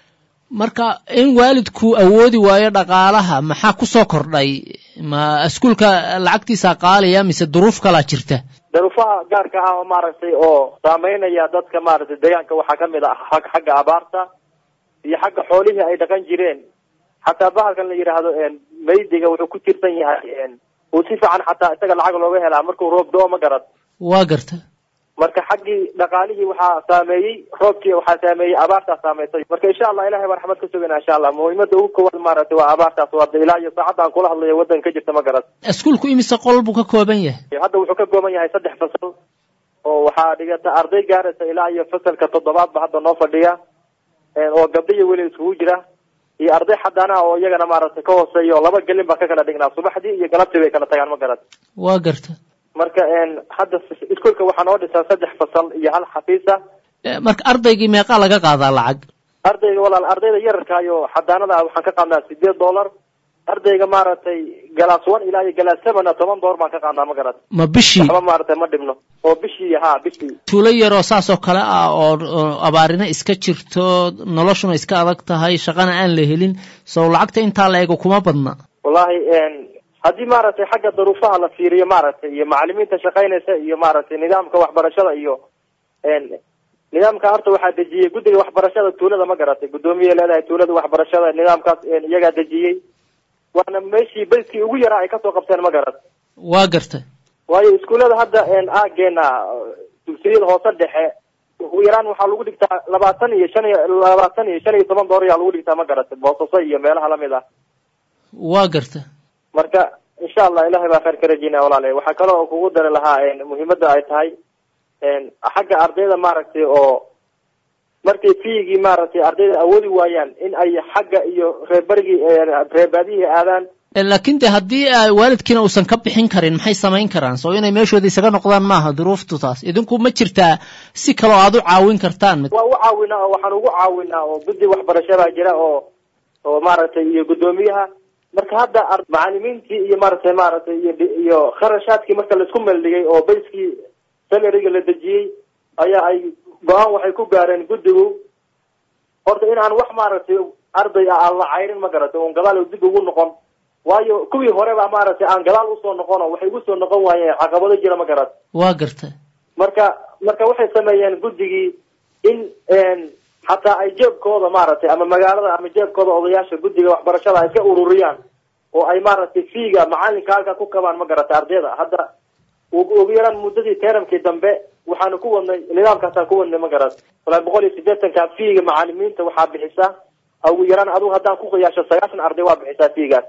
marka in waalidku awoodi waayo dhaqaalaha maxaa ku soo kordhay ma iskuulka lacagtiisa qaaliya mise duruuf kalaa jirta daruufaha gaarka ah oo maaragtay oo saameynaya dadka maaragtay deegaanka waxaa kamid ah xagga abaarta iyo xagga xoolihii ay dhaqan jireen xataa bahalkan la yidhaahdo maydiga wuxuu ku tirsan yahay uu si fiican xataa isaga lacag looga helaa markuu roob do-o ma garad waa garta marka xaggii dhaqaalihii waxaa saameeyey roobkii waxaa saameeyey abaartaa saameysay marka insha allah ilahay baa raxmad ka sugayna insha allah muhiimada ugu koowaad maaragtay waa abaartaas waa ilaa iyo saacadda aan kula hadlayo waddanka ka jirta ma garad iskuulku imise qol buu ka kooban yahay hadda wuxuu ka kooban yahay saddex fasal oo waxaa dhigata arday gaaraysa ilaa iyo fasalka toddobaad ba hadda noo fadhiya oo gabdho iyo weli iskugu jira iyo arday xadaanaha oo iyagana maaragtay ka hooseeya oo laba gelin baa ka kala dhignaa subaxdii iyo galabtii bay kala tagaan ma garad waa garta marka hadda iskuolka waxaa noo dhisan saddex fasal iyo hal xafiisa marka ardaygii meeqaa laga qaadaa lacag ardayga walaal ardayda yararkaayo xadaanada ah waxaan ka qaadnaa sideed dollar ardayga maaragtay galaas one ilaa iyo galaas sevena toban dollar baan ka qaadnaa ma garad ma bishii waxba maaragtay ma dhibno oo bishii ha bishii tuulo yaroo saasoo kale ah oo abaarina iska jirto noloshuna iska adag tahay shaqana aan la helin sow lacagta intaa la eego kuma badna wallahi haddii maaragtay xagga daruufaha la fiiriyo maaragtay iyo macalimiinta shaqaynaysa iyo maaragtay nidaamka waxbarashada iyo nidaamka horta waxaa dejiyey guddiga waxbarashada tuulada ma garatay guddoomiye leedahay tuulada waxbarashada nidaamkaas iyagaa dejiyey waana meeshii bayskii ugu yaraa ay kasoo qabteen ma garat waa garta waayo iskuullada hadda aageena dugsiyada hoose dhexe ugu yaraan waxaa lagu dhigtaa labaatan iyo shan iyo labaatan iyo shan iyo toban dolar ayaa lagu dhigtaa ma garatay boosaso iyo meelaha lamid ah waa garta marka insha allah ilahay baa khayr ka rajeynaya walaale waxaa kale oo kugu dari lahaa muhiimada ay tahay xagga ardayda maaragtay oo markay fiigii maaragtay ardayda awoodi waayaan in ay xagga iyo reerbarigii reerbaadihii aadaan laakiin de haddii waalidkiina uusan ka bixin karin maxay samayn karaan soo inay meeshooda isaga noqdaan maaha duruuftu taas idinku ma jirtaa si kaloo aad u caawin kartaan waa u caawinaa oo waxaan ugu caawinaa oo guddi waxbarashada jira oo oo maaragtay iyo guddoomiyaha marka hadda macalimiintii iyo maaragtay maaragtay iyo iyo kharashaadkii marka laisku meeldhigay oo bayskii salariga la dejiyey ayaa ay go-aan waxay ku gaareen guddigu horta in aan wax maaragtay arday ah aan la cayrin ma garatay oon gadaal dib ugu noqon waayo kuwii horeba maaragtay aan gadaal usoo noqon oo waxay ugu soo noqon waayeen caqabado jira ma garat waa garta marka marka waxay sameeyeen guddigii in xataa ay jeebkooda maaragtay ama magaalada ama jeebkooda odayaasha guddiga waxbarashada ay iska ururiyaan oo ay maaragtay fiiga macalinka halka ku kabaan ma garatay ardayda hadda ugu yaraan muddadii teramkii dambe waxaanu ku wadnay nidaamkaasaan ku wadnay ma garat walaa boqol iyo siddeetanka fiiga macalimiinta waxaa bixisa ugu yaraan adigu haddaan ku qiyaasho sagaashan arday waa bixisaa fiigaas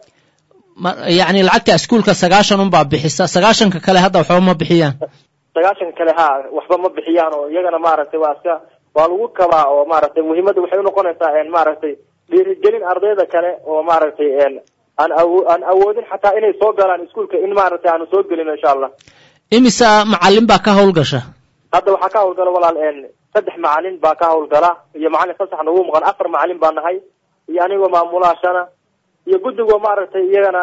yacni lacagta iskuulka sagaashan unbaa bixisa sagaashanka kale hadda waxba ma bixiyaan sagaashanka kale ha waxba ma bixiyaan oo iyagana maaragtay waa iska waa lagu kabaa oo maaragtay muhiimadda waxay unoqonaysaa maaragtay dhiirigelin ardayda kale oo maaragtay aan awo aan awoodin xataa inay soo galaan iskuulka in maaragtay aanu soo gelino insha allah imisa macalin baa ka howlgasha hadda waxaa ka hawlgala walaal saddex macalin baa ka hawlgala iyo macalin fasax nagu maqan afar macalin baa nahay iyo anigoo maamulaashana iyo guddigoo maaragtay iyagana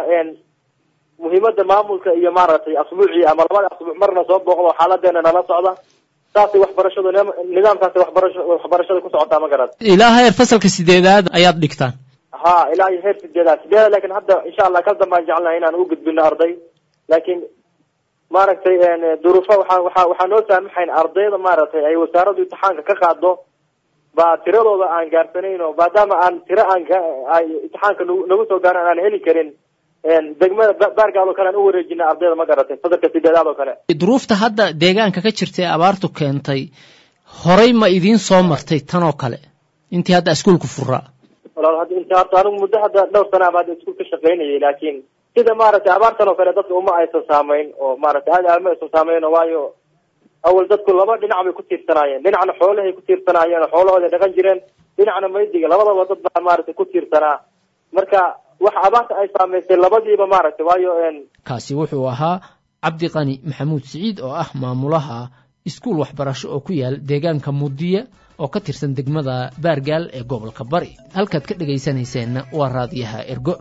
muhiimada maamulka iyo maaragtay asbuucii ama labada asbuuc marna soo booqdo xaaladeena nala socda saasay waxbarashadu nidaamkaasi waxbarasho waxbarashada ku socotaa ma garat ilaa heer fasalka sideedaad ayaad dhigtaan ha ilaa iyo heer sideedaad sideedaad lakin hadda insha allah kal dambaan jecelnahay inaan u gudbino arday laakiin maaragtay duruufo waxaa waxa waxaa noo saamaxayn ardayda maaragtay ay wasaaraddu imtixaanka ka qaado baa tiradooda aan gaarsanayno maadaama aan tiro aan ay imtixaanka nagu soo gaaran aan heli karin degmada baargaad oo kale aan u wareejina ardayda ma garatay fasalka sideedaad oo kale duruufta hadda deegaanka ka jirta ee abaartu keentay horay ma idiin soo martay tan oo kale intii hadda iskuulku furaa walaal hadda inta horta anigu muddo hadda dhowr sana baa hadda iskuul ka shaqaynayay laakiin sida maaragtay abaartan oo kale dadka uma aysan saamayn oo maaragtay aad aad ma aysan saamayn waayo awal dadku laba dhinac bay ku tiirsanaayeen dhinacna xoolahay ku tiirsanaayeen oo xoolahooday dhaqan jireen dhinacna maydiga labadaba dad baa maaragtay ku tiirsanaa marka wax abaarta ay saamaysay labadiiba maaragtay waayo kaasi wuxuu ahaa cabdiqani maxamuud siciid oo ah maamulaha iskuul waxbarasho oo ku yaal deegaanka mudiya oo ka tirsan degmada baargaal ee gobolka bari halkaad ka dhegaysanayseena waa raadiyaha ergo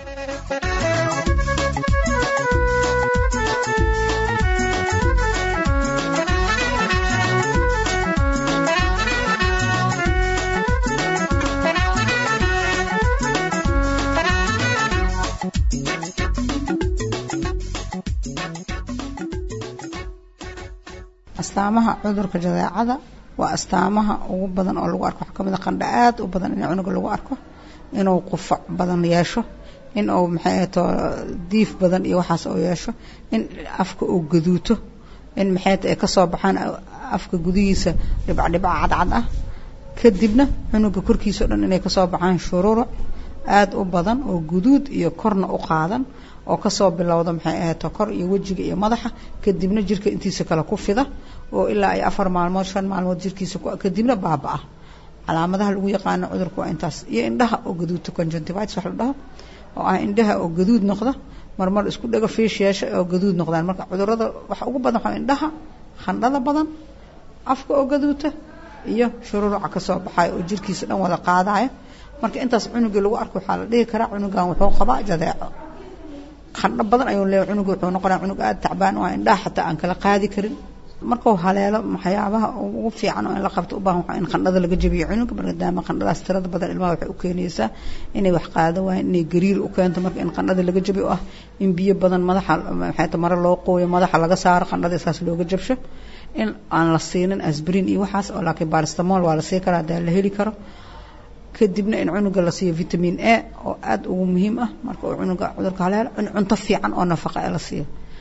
astaamaha cudurka jadeecada waa astaamaha ugu badan oo lagu arko waxaa kamid a qandha aad u badan in cunuga lagu arko inuu qufac badan yeesho in uu maxay ahato diif badan iyo waxaas uu yeesho in afka uu gaduuto in maxay ay kasoo baxaan afka gudihiisa dhibcdhibca cadcad ah kadibna cunuga korkiisa o dhan inay kasoo baxaan shuruura aada u badan oo guduud iyo korna u qaadan oo kasoo bilowda maxay ahato kor iyo wejiga iyo madaxa kadibna jirka intiisa kale ku fida oo ilaa ay afar maalmood shan maalmood jirkiisa kadibna baaba-a calaamadaha lagu yaqaano cudurka waa intaas iyo indhaha oo gaduudta conjunctivitis wax la dhaho oo ah indhaha oo gaduud noqda marmar isku dhago fiish yeesha oo gaduud noqdaan marka cudurada waxa ugu badan waxaa indhaha khandhada badan afka oo gaduuta iyo shururuca kasoo baxayo oo jirkiisa dhan wada qaadayo marka intaas cunugii lagu arko waxaa la dhihi karaa cunugan wuxuu qabaa jadeeco qandho badan ayuu leeyahay cunuga wuxuu noqonaya cunug aada tacbaan oo indhaha xataa aan kala qaadi karin markuu haleelo waxyaabaha ugu fiican oo in la qabto u baahan waxaa in qandhada laga jabiyo cunuga maadaama qandhadaas tirada badan ilmaha waxay u keenaysaa inay wax qaado waayaan inay gariir u keento marka in qandhada laga jabiyo oo ah in biyo badan madaxa maxay mare loo qooyo madaxa laga saaro qandhada saas looga jabsho in aan la siinin asbrin iyo waxaas oo laakiin baristamol waa la sii karaa hadaa la heli karo kadibna in cunuga la siiyo vitamin a oo aada ugu muhiim ah marka uu cunuga cudurka haleelo in cunto fiican oo nafaqa ee la siiyo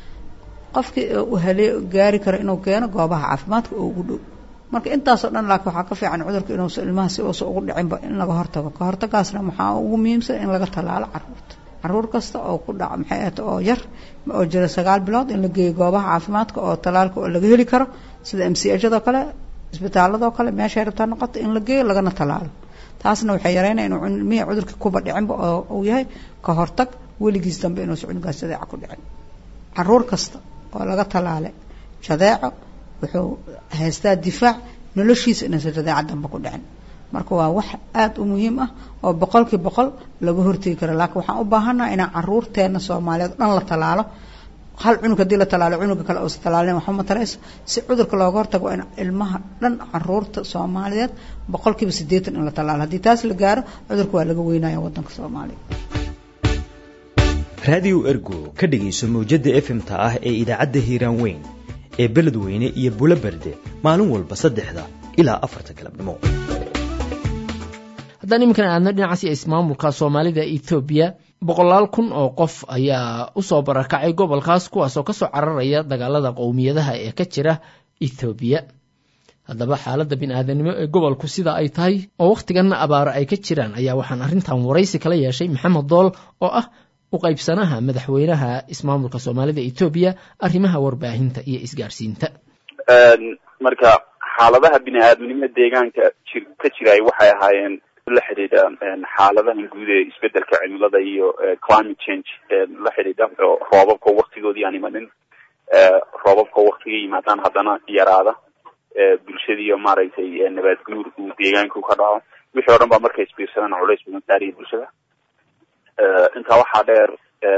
qofkii uu halee gaari karo inuu keeno goobaha caafimaadka oo ugu dhow marka intaasoo dhan laakiin waxaa ka fiican cudurka inuusa ilmaha si uusa ugu dhicinba in laga hortago ka hortagaasna maxaa ugu muhiimsan in laga tallaalo caruurta caruur kasta oo ku dhaca maxay ahata oo yar oo jira sagaal bilood in la geeyo goobaha caafimaadka oo tallaalka oo laga heli karo sida m c h adoo kale isbitaaladoo kale meeshay rabtaa noqoto in la geeyo lagana tallaalo taasna waxay yareynaya inuu ilmihii cudurka kuba dhicinba oo uu yahay ka hortag weligiis dambe inuusan cunugaas jadeeca ku dhicin caruur kasta oo laga tallaalay jadeeco wuxuu haystaa difaac noloshiisa inaysan jadeeca dambe ku dhicin marka waa wax aada u muhiim ah oo boqolkii boqol laga hortegi karo laakiin waxaan u baahannaha inaan caruurteena soomaaliyeed o dhan la tallaalo hal cunug haddii la tallaalo cunuga kale uusan tallaalin waxba matarayso si cudurka looga hortago waa in ilmaha dhan caruurta soomaaliyeed boqolkiiba siddeetan in la tallaalo haddii taas la gaaro cudurka waa laga weynaya waddanka soomaaliya raadiyo ergo ka dhegayso mawjadda efmta ah ee idaacadda hiiraan weyn ee beledweyne iyo bulo berde maalin walba saddexda ilaa afarta galabnimo haddaan iminkana aadno dhinacaasi ismaamulka soomaalida ethoobiya boqolaal kun oo qof ayaa usoo barakacay gobolkaas kuwaasoo kasoo cararaya dagaalada qowmiyadaha ee ka jira ethoobiya haddaba xaaladda bini-aadanimo ee gobolku sida ay tahay oo wakhtiganna abaaro ay ka jiraan ayaa waxaan arrintan waraysi kala yeeshay maxamed dool oo ah u qaybsanaha madaxweynaha ismaamulka soomaalida etoobiya arrimaha warbaahinta iyo isgaarsiinta marka xaaladaha bini-aadamnimo deegaanka ji ka jiraay waxay ahaayeen la xidhiidha xaaladahan guud ee isbedelka cimilada iyo climate change la xidhiidha roobabka waktigoodii aan imanin roobabka waktiga yimaadaan haddana yaraada bulshadiiyo maaragtay nabaad guur uu deegaanku ka dhaco wixii o dhan baa markay isbiirsadaan culays badan saariya bulshada intaa waxaa dheer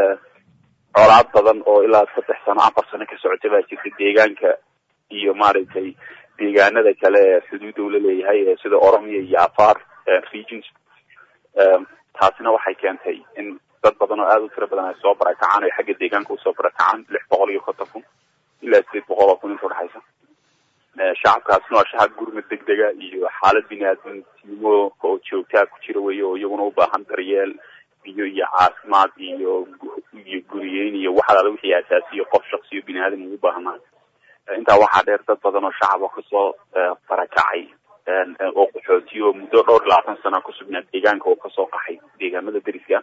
colaad badan oo ilaa saddex sano afar sano ka socota baa jirta deegaanka iyo maaragtay deegaanada kale ee xuduudda ula leeyahay sida oromia iyo afar regions taasina waxay keentay in dad badan oo aada u tiro badan ay soo barakacaan ay xagga deegaanka usoo barakacaan lix boqol iyo konton kun ilaa sideed boqol oo kun inta udhexaysa shacabkaasna waa shacab gurmad degdega iyo xaalad bini-aadamnimo oo joogtaa ku jira weeye oo iyaguna u baahan daryeel biyo iyo caafimaad iyo iyo guriyeyn iyo waxalaala wixii asaasiyo qof shaksiyo bini-aadam ugu baahnaa intaa waxaa dheer dad badan oo shacaba kasoo barakacay oo qaxootiyo oo muddo dhowr iyo labaatan sana kusugnaa deegaanka oo kasoo qaxay deegaamada deriska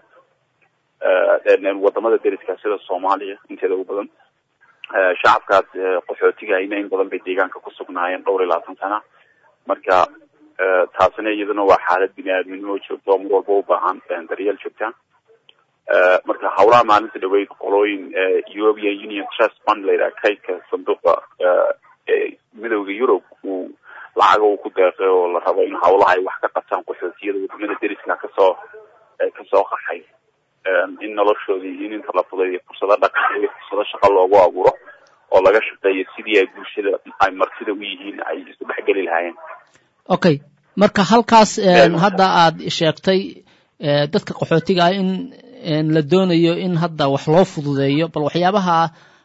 wadamada deriska sida soomaaliya inteeda ugu badan shacabkaas qaxootiga ayna in badan bay deegaanka kusugnaayeen dhowr iyo labaatan sana marka taasina iyaduna waa xaalad bini-aadminimo joogta oo mar walba u baahan daryeel joogta marka hawlaha maalinta dhaweyd qolooyin european union trust fund layidhaha kaydka sanduuqa midowda europe uu lacaga uu ku deeqay oo la rabo in hawlaha ay wax ka qabtaan qaxootiyada wadamada deriska kasoo kasoo qaxay in noloshoodii in inta la fuday fursado dhaqan iyo fursado shaqo loogu abuuro oo laga shaqeeyo sidii ay bulshada ay martida u yihiin ay isu dhexgeli lahaayeen okay marka halkaas hadda aad sheegtay dadka qaxootiga ah in la doonayo in hadda wax loo fududeeyo bal waxyaabaha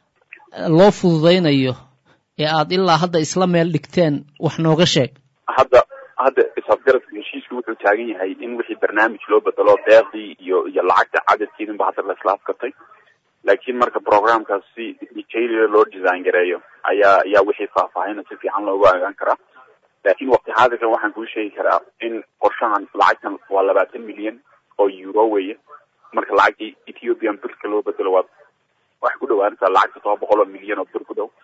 loo fududeynayo ee aad ilaa hadda isla meel dhigteen wax nooga sheeg hadda hadda isafgaradka heshiisku wuxuu taagan yahay in wixii barnaamij loo bedelo deeqdii iyo iyo lacagta cadadkeedinba hadda la isla afkartay laakiin marka programkaas si detail loo design gareeyo ayaa ayaa wixii faahfaahina si fiican loogu agaan karaa laakiin waqti xaadirkan waxaan kuu sheegi karaa in qorshahan lacagtan waa labaatan milyan oo euro weeye marka lacagtii ethiopian birka loo bedelo waa waxay ku dhawaanaysaa lacagta toba boqol oo milyan oo bir ku dhow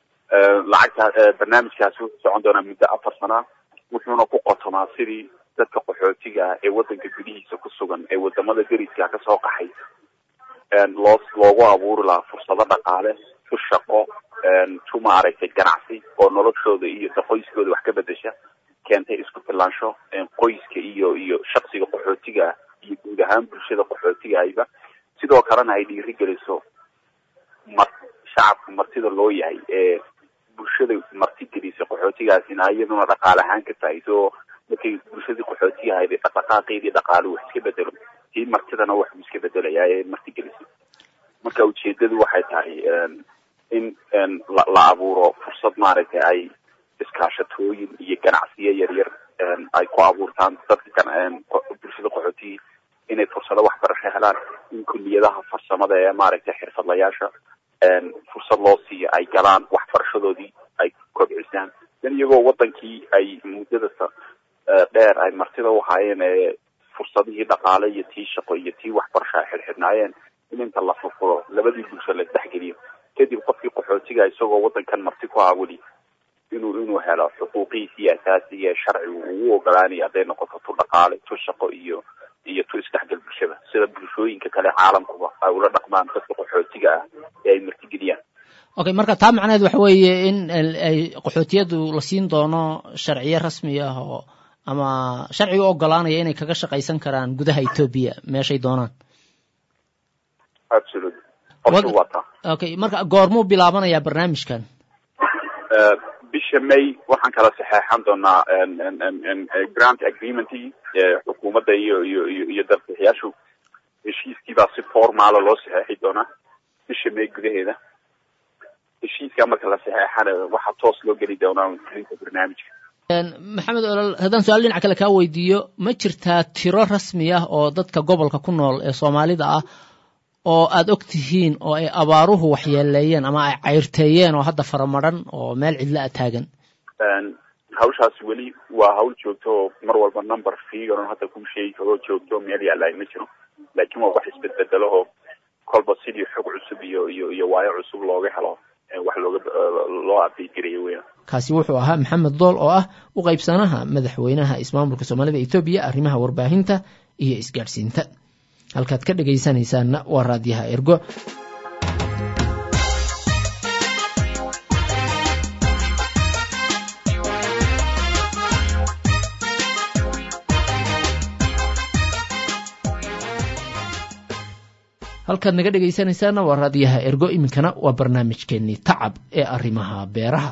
lacagta barnaamijkaasi wuxuu socon doonaa muddo afar sana wuxuuna ku qotomaa sidii dadka qaxootiga ah ee waddanka gudihiisa ku sugan ee wadamada deriska kasoo qaxay loo loogu abuuri lahaa fursado dhaqaale tu shaqo tu maaragtay ganacsi oo noloshooda iyo qoyskooda wax ka bedesha keentay isku filaansho qoyska iyo iyo shaksiga qaxootiga ah iyo guud ahaan bulshada qaxootiga ahba sidoo kalena ay dhiiri geliso mar shacabka martida loo yahay ee bulshada marti gelisa qaxootigaasina iyaduna dhaqaale ahaan ka faa'iido oo markay bulshadii qaxootiga ahayd dhaqdhaqaaqeedii dhaqaale wax iska bedelo tii martidana waxuu iska bedelayaa ee marti gelisa marka ujeedadu waxay tahay in la abuuro fursad maaragtay ay iskaashatooyin iyo ganacsiyo yaryar ay ku abuurtaan dadka bulshada qaxootiga inay fursado waxbarasho helaan in kuliyadaha farsamada ee maaragtay xirfadlayaasha fursad loo siiyo ay galaan waxbarashadoodii ay kobcisaan dan iyagoo wadankii ay muddada dheer ay martida u haayeen ee fursadihii dhaqaale iyo tii shaqo iyo tii waxbarasho ay xidhxidhnaayeen in inta la furfuro labadii bulsho la isdhexgeliyo kadib qofkii qaxootiga isagoo wadankan marti ku aawali inuu inuu helo xuquuqihiisii asaasiga ee sharcigu ugu ogolaanayo hadday noqoto tu dhaqaale tu shaqo iyo iyo tu isdhexgal bulshada sida bulshooyinka kale caalamkuba ay ula dhaqmaan dadka qaxootiga ah ee ay martigeliyaan okay marka taa macnaheed waxa weeye in ay qaxootiyadu la siin doono sharciyo rasmi ah oo ama sharciga u ogolaanaya inay kaga shaqaysan karaan gudaha etoobiya meeshay doonaan absolutely qorshu waa taa okay marka goormuu bilaabanayaa barnaamijkan bisha may waxaan kala saxeexan doonaa grant agreementii xukuumadda iyo iyo iyo iyo dalbixiyaashu heshiiskiibaa si formaala loo saxeexi doonaa bisha may gudaheeda heshiiskaa marka la saxeexana waxaa toos loo geli doonaa fulinta barnaamijka maxamed olol haddaan su-aal dhinac kale kaa weydiiyo ma jirtaa tiro rasmi ah oo dadka gobolka ku nool ee soomaalida ah oo aada og tihiin oo ay abaaruhu waxyeeleeyeen ama ay cayrteeyeen oo hadda faramadhan oo meel cidla a taagan hawshaas weli waa hawl joogto oo mar walba number figuron hadda kuu sheegi karo joogto meel yaalaay ma jiro laakiin waa wax isbedbedelo oo kolba sidii xog cusub iyo iyo iyo waayo cusub looga helo wax looga loo update garayo weya kaasi wuxuu ahaa maxamed dool oo ah u qaybsanaha madaxweynaha ismaamulka soomaalida etoobiya arrimaha warbaahinta iyo isgaadhsiinta halkaad ka dhegaysanaysaanna waa raadiyaha ergo halkaad naga dhegaysanaysaana waa raadiyaha ergo iminkana waa barnaamijkeennii tacab ee arrimaha beeraha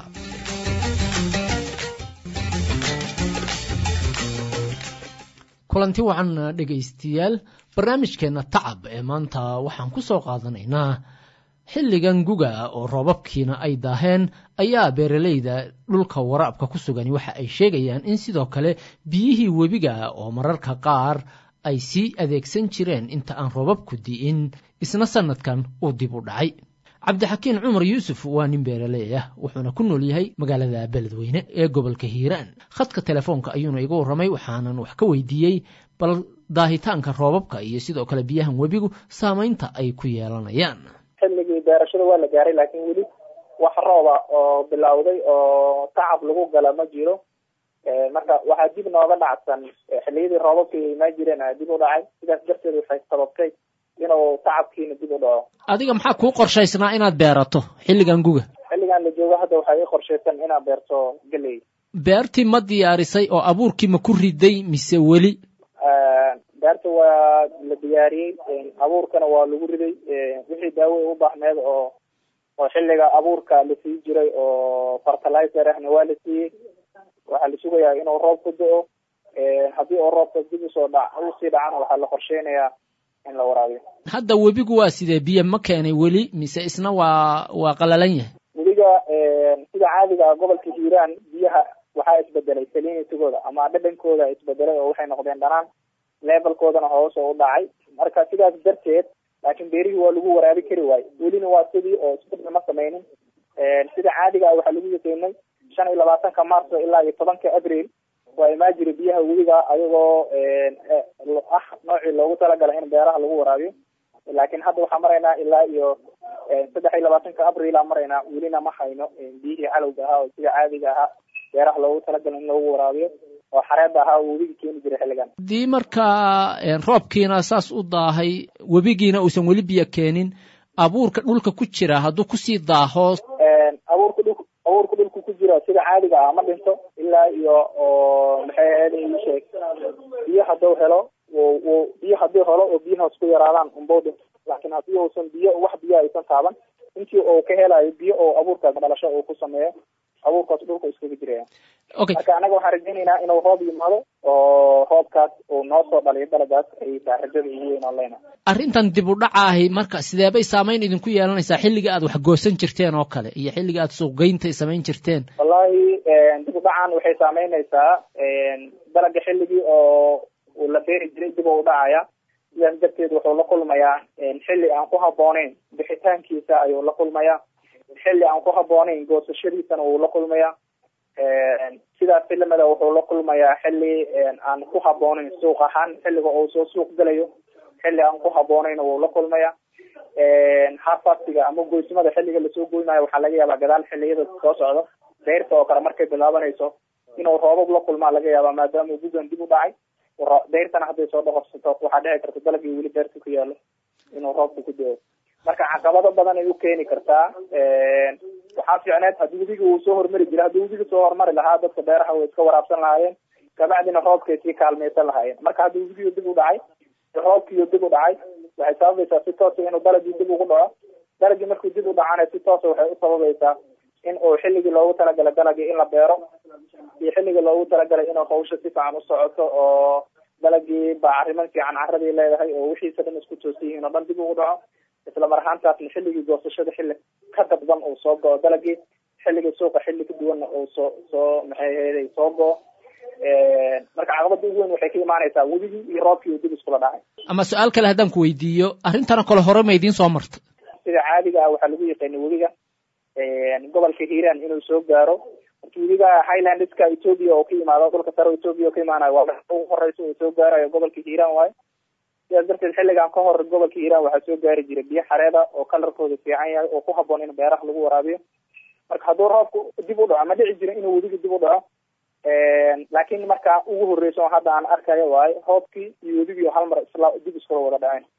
kulanti wacan dhegaystayaal barnaamijkeenna tacab ee maanta waxaan ku soo qaadanaynaa xilligan guga oo roobabkiina ay daaheen ayaa beeralayda dhulka waraabka ku sugani waxa ay sheegayaan in sidoo kale biyihii webiga oo mararka qaar ay sii adeegsan jireen inta aan roobabku di'in isna sannadkan uu dib u dhacay cabdixakiin cumar yuusuf waa nin beeraley ah wuxuuna ku nool yahay magaalada beledweyne ee gobolka hiiraan khadka telefoonka ayuuna iga warramay waxaanan wax ka weydiiyey bal daahitaanka roobabka iyo sidoo kale biyahan webigu saamaynta ay ku yeelanayaan xilligii beerashada waa la gaaray laakiin weli wax rooba oo bilowday oo tacab lagu gala ma jiro marka waxaa dib nooga dhacsan xilliyadii roobabka imaa jireen a dib u dhacay sidaas darteed waxay sababtay inuu tacabkiina dib u dhaco adiga maxaa kuu qorshaysnaa inaad beerato xilligan guga xilligan la joogo hadda waxaa ii qorshaysan inaad beerto geley beertii ma diyaarisay oo abuurkii ma ku riday mise weli beerta waa la diyaariyey abuurkana waa lagu riday wixii daawo u baahneed oo oo xilliga abuurka la sii jiray oo fertilizer ahna waa la siiyey waxaa la sugayaa inuu roob ku do-o haddii oo roobka dib usoo dha usii dhacana waxaa la qorsheynayaa in la waraabiyo hadda webigu waa sidee biyo ma keenay weli mise isna waa waa qalalan yahay webiga sida caadiga ah gobolka hiiraan biyaha waxaa isbedelay salinitigooda ama dhadhankooda isbedelay oo waxay noqdeen dhanaan levelkoodana hoos oo u dhacay marka sidaas darteed laakiin beerihii waa lagu waraabi kari waayo welina waa sidii oo isbedel ma sameynin sida caadiga ah waxaa lagu yaqiinay shan iyo labaatanka marso ilaa iyo tobanka abril waa imaa jira biyaha webiga ayagoo ah noocii loogu talagalay in beeraha lagu waraabiyo laakiin hadda waxaa maraynaa ilaa iyo saddex iyo labaatanka abril aa maraynaa welina ma hayno biyihii calowga ahaa oo sida caadiga ahaa beeraha loogu talagalay in lagu waraabiyo oo xareeda ahaa oo webiga keeni jiray xilligan haddii markaa roobkiina saas u daahay webigiina uusan weli biyo keenin abuurka dhulka ku jira hadduu kusii daaho abuurka dhul abuurka dhulka ku jira sida caadiga ah ma dhinto ilaa iyo oo maxay ahayd sheeg biyo hadduu helo biyo haddii helo oo biyahaas ku yaraadaan unbau dhinto laakiin haddii uusan biyo wax biyo aysan taaban intii uu ka helayo biyo oo abuurkaas dhalasho uu ku sameeyo abuurkaas dhulka iskaga jiraya okay marka anaga waxaan rajaynaynaa inuu roob yimaado oo roobkaas uu noo soo dhaliyo dalagaas ay taa rajada ugu weyn oo leyna arrintan dib u dhacaahi marka sidee bay saamayn idinku yeelanaysaa xilliga aad wax goosan jirteen oo kale iyo xilliga aad suuqgeynta samayn jirteen wallahi dib u dhacan waxay saameynaysaa dalaga xilligii oo uu la beeri jiray dib u dhacaya sidaas darteed wuxuu la kulmayaa xilli aan ku habbooneyn bixitaankiisa ayuu la kulmayaa xilli aan ku habbooneyn goosashadiisana wuu la kulmayaa sidaas filimada wuxuu la kulmayaa xilli aan ku habbooneyn suuq ahaan xilliga uu soo suuq gelayo xilli aan ku habbooneyn wuu la kulmayaa harfastiga ama goysmada xilliga lasoo goynayo waxaa laga yaabaa gadaal xilliyada soo socda dayrta oo kale markay bilaabanayso inuu roobab la kulmaa laga yaaba maadaama gugan dib u dhacay dayrtana hadday soo dhoqorsato waxaa dhici karta dalagii weli beerta ku yaalo inuu roobka ku dao marka caqabado badan ay u keeni kartaa waxaa fiicneed haddii webiga uu soo hormari jira haddii webiga soo hormari lahaa dadka beeraha way iska waraabsan lahaayeen kabacdina roobkay sii kaalmaysan lahaayeen marka haddii webigiiyo dib u dhacay roobkiiyo dib u dhacay waxay sababaysaa si toosa inuu dalagii dib ugu dhaco dalagii markuu dib u dhacana si toosa waxay u sababaysaa in uu xilligii loogu talagalay dalagii in la beero iyo xilligii loogu talagalay inuu hawsha si fiican u socoto oo dalagii bacriman fiican caradii leedahay oo wixiisa dhan isku toosan yihiin oo dhan dib ugu dhaco isla mar ahaantaasna xilligii goosashada xilli ka dadban uu soo go-o dalagii xilligii suuqa xilli ka duwanna uu soo soo maxay ahayd soo go-o marka caqabada ugu weyn waxay ka imaanaysaa webigii iyo roobkii dib iskula dhacay ama su-aal kale haddaan ku weydiiyo arrintana kale hore ma idiin soo marta sida caadiga ah waxaa lagu yaqaanay webiga gobolka hiiraan inuu soo gaaro marka webiga highlandska ethoopia oo ka yimaado dhulka sare ethoopia oo ka imaanayo waa ugu horeysa uu soo gaarayo gobolka hiiraan waayo sidaas darteed xilligan ka hor gobolka hiiraan waxaa soo gaari jiray biyo xareeda oo kalarkooda fiican yahay oo ku haboon in beeraha lagu waraabiyo marka hadduu roobku dib u dhaco ma dhici jira inuu webiga dib u dhaco laakiin marka ugu horeysa oo hadda aan arkayo waayo roobkii iyo webigii hal mar isla dib iskula wada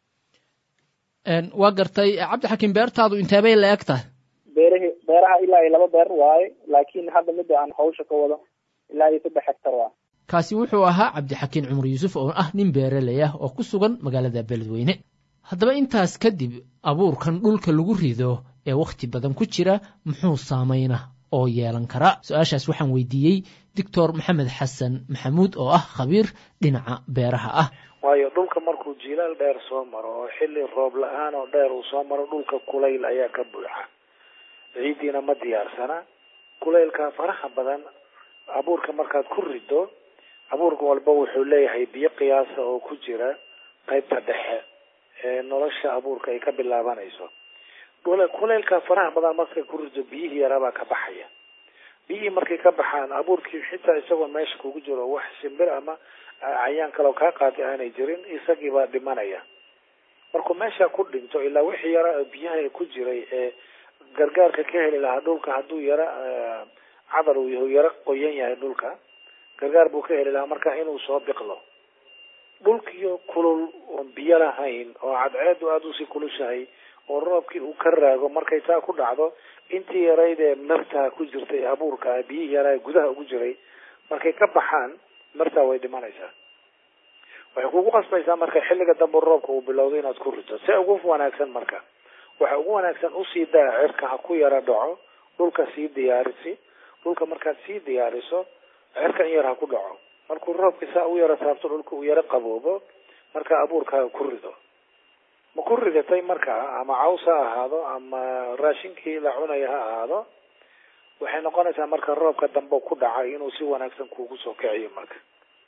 dhaceen waa gartay cabdixakiim beertaadu inteebay la eg tahay beerahi beeraha ilaa iyo laba beer waaye laakiin hadda midda aan hawsha ka wado ilaa iyo saddex hectar waa kaasi wuxuu ahaa cabdixakiin cumar yuusuf oo ah nin beeraley ah oo ku sugan magaalada beledweyne haddaba intaas kadib abuurkan dhulka lagu rido ee wakhti badan ku jira muxuu saamayna oo yeelan karaa su-aashaas waxaan weydiiyey doctor maxamed xasan maxamuud oo ah khabiir dhinaca beeraha ah waayo dhulka markuu jilaal dheer soo maro oo xilli roob la-aan oo dheer uu soo maro dhulka kulayl ayaa ka buuxa ciiddiina ma diyaarsana kulaylka faraha badan abuurka markaad ku rido abuurka walba wuxuu leeyahay biyo qiyaasa oo ku jira qaybta dhexe ee nolosha abuurka ay ka bilaabanayso kulaylka faraha badan markay ku rido biyihii yaraabaa ka baxaya biyihii markay ka baxaan abuurkii xitaa isagoo meesha kugu jiro wax shimbir ama cayaan kaleo kaa qaatay aanay jirin isagiibaa dhimanaya markuu meesha ku dhinto ilaa wixii yara biyaha ku jiray ee gargaarka ka heli lahaa dhulka hadduu yara cadar uu yahu yaro qoyan yahay dhulka gargaar buu ka heli lahaa marka inuu soo biqlo dhulkiyo kulul oon biyo lahayn oo cadceedu aada usii kulushahay oo roobkii uu ka raago markay taa ku dhacdo intii yarayd ee martaa ku jirtay ee abuurka biyihii yaraa gudaha ugu jiray markay ka baxaan martaa way dhimanaysaa waxay kugu qasbaysaa marka xilliga dambe roobka uu bilowdo inaad ku rito se ugu wanaagsan marka waxa ugu wanaagsan usii daa cirka ha ku yara dhaco dhulka sii diyaarisi dhulka markaad sii diyaariso cirka in yar ha ku dhaco markuu roobka saa u yaro taabto dhulka uu yaro qaboobo marka abuurkaaga ku rido ma ku ridatay markaa ama caws ha ahaado ama raashinkii la cunaya ha ahaado waxay noqonaysaa marka roobka dambe ku dhacay inuu si wanaagsan kuugu soo kiciyo marka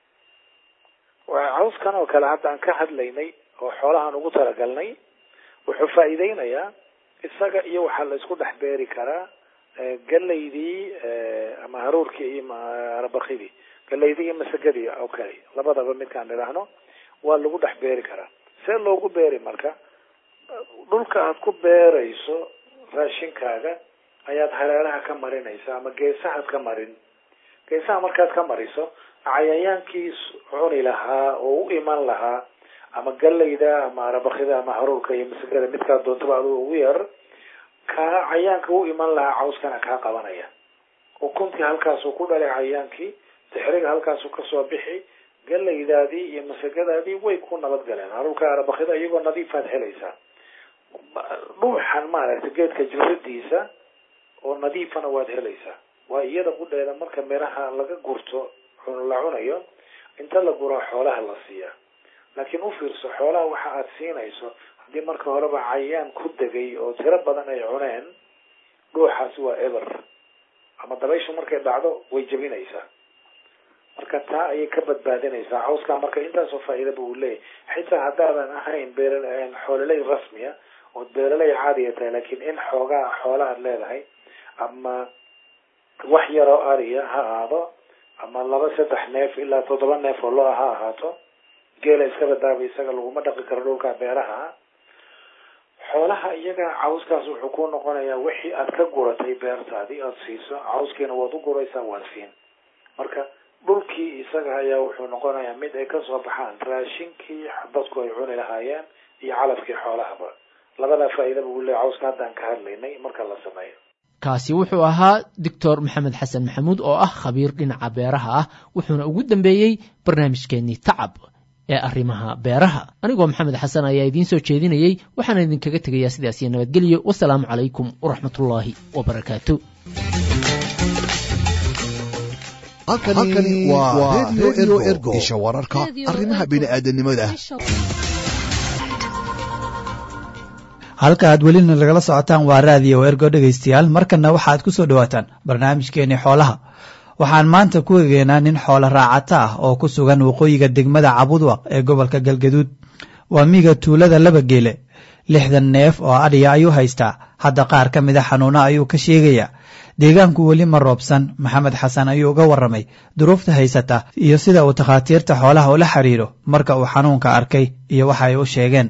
cawskan oo kale hadda aan ka hadlaynay oo xoolahaan ugu talagalnay wuxuu faa'iideynayaa isaga iyo waxaa la isku dhex beeri karaa galaydii ama haruurkii iyo arbakidii galaydii iyo masagadii oo kale labadaba midkaan idhaahno waa lagu dhex beeri karaa see loogu beeri marka dhulka aad ku beerayso raashinkaaga ayaad hareeraha ka marinaysa ama geesahaad ka marin geesaha markaad ka mariso cayayaankii cuni lahaa oo u iman lahaa ama galayda ama arabakida ama haruurka iyo masagada midkaa doontaba aduu ugu yar kaa cayaanka u iman lahaa cawskana kaa qabanaya ukuntii halkaasuu ku dhalay cayaankii dixriga halkaasuu kasoo bixi galaydaadii iyo masagadaadii way ku nabadgaleen haruurka arabakida iyagoo nadiifaad helaysaa dhuuxan maaragtay geedka jiradiisa oo nadiifana waad helaysaa waa iyada qudheeda marka miraha laga gurto la cunayo inta la guraa xoolaha la siiyaa laakiin u fiirso xoolaha waxa aad siinayso haddii marka horeba cayaan ku degay oo tiro badan ay cuneen dhuuxaasi waa eber ama dabayshu markay dhacdo way jebinaysaa marka taa ayay ka badbaadinaysaa cawskaa marka intaasoo faa'iidaba uu leeyahy xitaa haddaadan ahayn beer xoololey rasmiya ood beeraley caadiya tahay laakiin in xoogaa xoola aad leedahay ama wax yaroo ariya ha ahaado ama laba saddex neef ilaa toddoba neef oo lo-a ha ahaato geela iska badaaba isaga laguma dhaqi karo dhulka beeraha xoolaha iyaga cawskaas wuxuu ku noqonayaa wixii aad ka guratay beertaadii aada siiso cawskiina waad u guraysaa waad siin marka dhulkii isaga ayaa wuxuu noqonayaa mid ay kasoo baxaan raashinkii dadku ay cuni lahaayeen iyo calafkii xoolahaba labadaa faa'iidaba uu leeyahy cawska haddaan ka hadlaynay marka la sameeyo kaasi wuxuu ahaa doctor maxamed xasan maxamuud oo ah khabiir dhinaca beeraha ah wuxuuna ugu dambeeyey barnaamijkeennii tacab ee arrimaha beeraha anigoo maxamed xasan ayaa idiin soo jeedinayey waxaana idinkaga tegayaa sidaas iyo nabadgelyo wasalaamu calaykum waraxmatullaahi wabarakaatu halkani waa redio ergo isha wararka arrimaha bini'aadanimada halka aad welina lagala socotaan waa raadiyo ergo dhegaystayaal markanna waxaad ku soo dhowaataan barnaamijkeenii xoolaha waxaan maanta ku egeynaa nin xoolo raacata ah oo ku sugan waqooyiga degmada cabudwaq ee gobolka galgaduud waa miiga tuulada laba geele lixdan neef oo adhiya ayuu haystaa hadda qaar ka mida xanuuno ayuu ka sheegayaa deegaanku weli ma roobsan maxamed xasan ayuu uga warramay duruufta haysata iyo sida uu takhaatiirta xoolaha ula xiriiro marka uu xanuunka arkay iyo waxa ay u sheegeen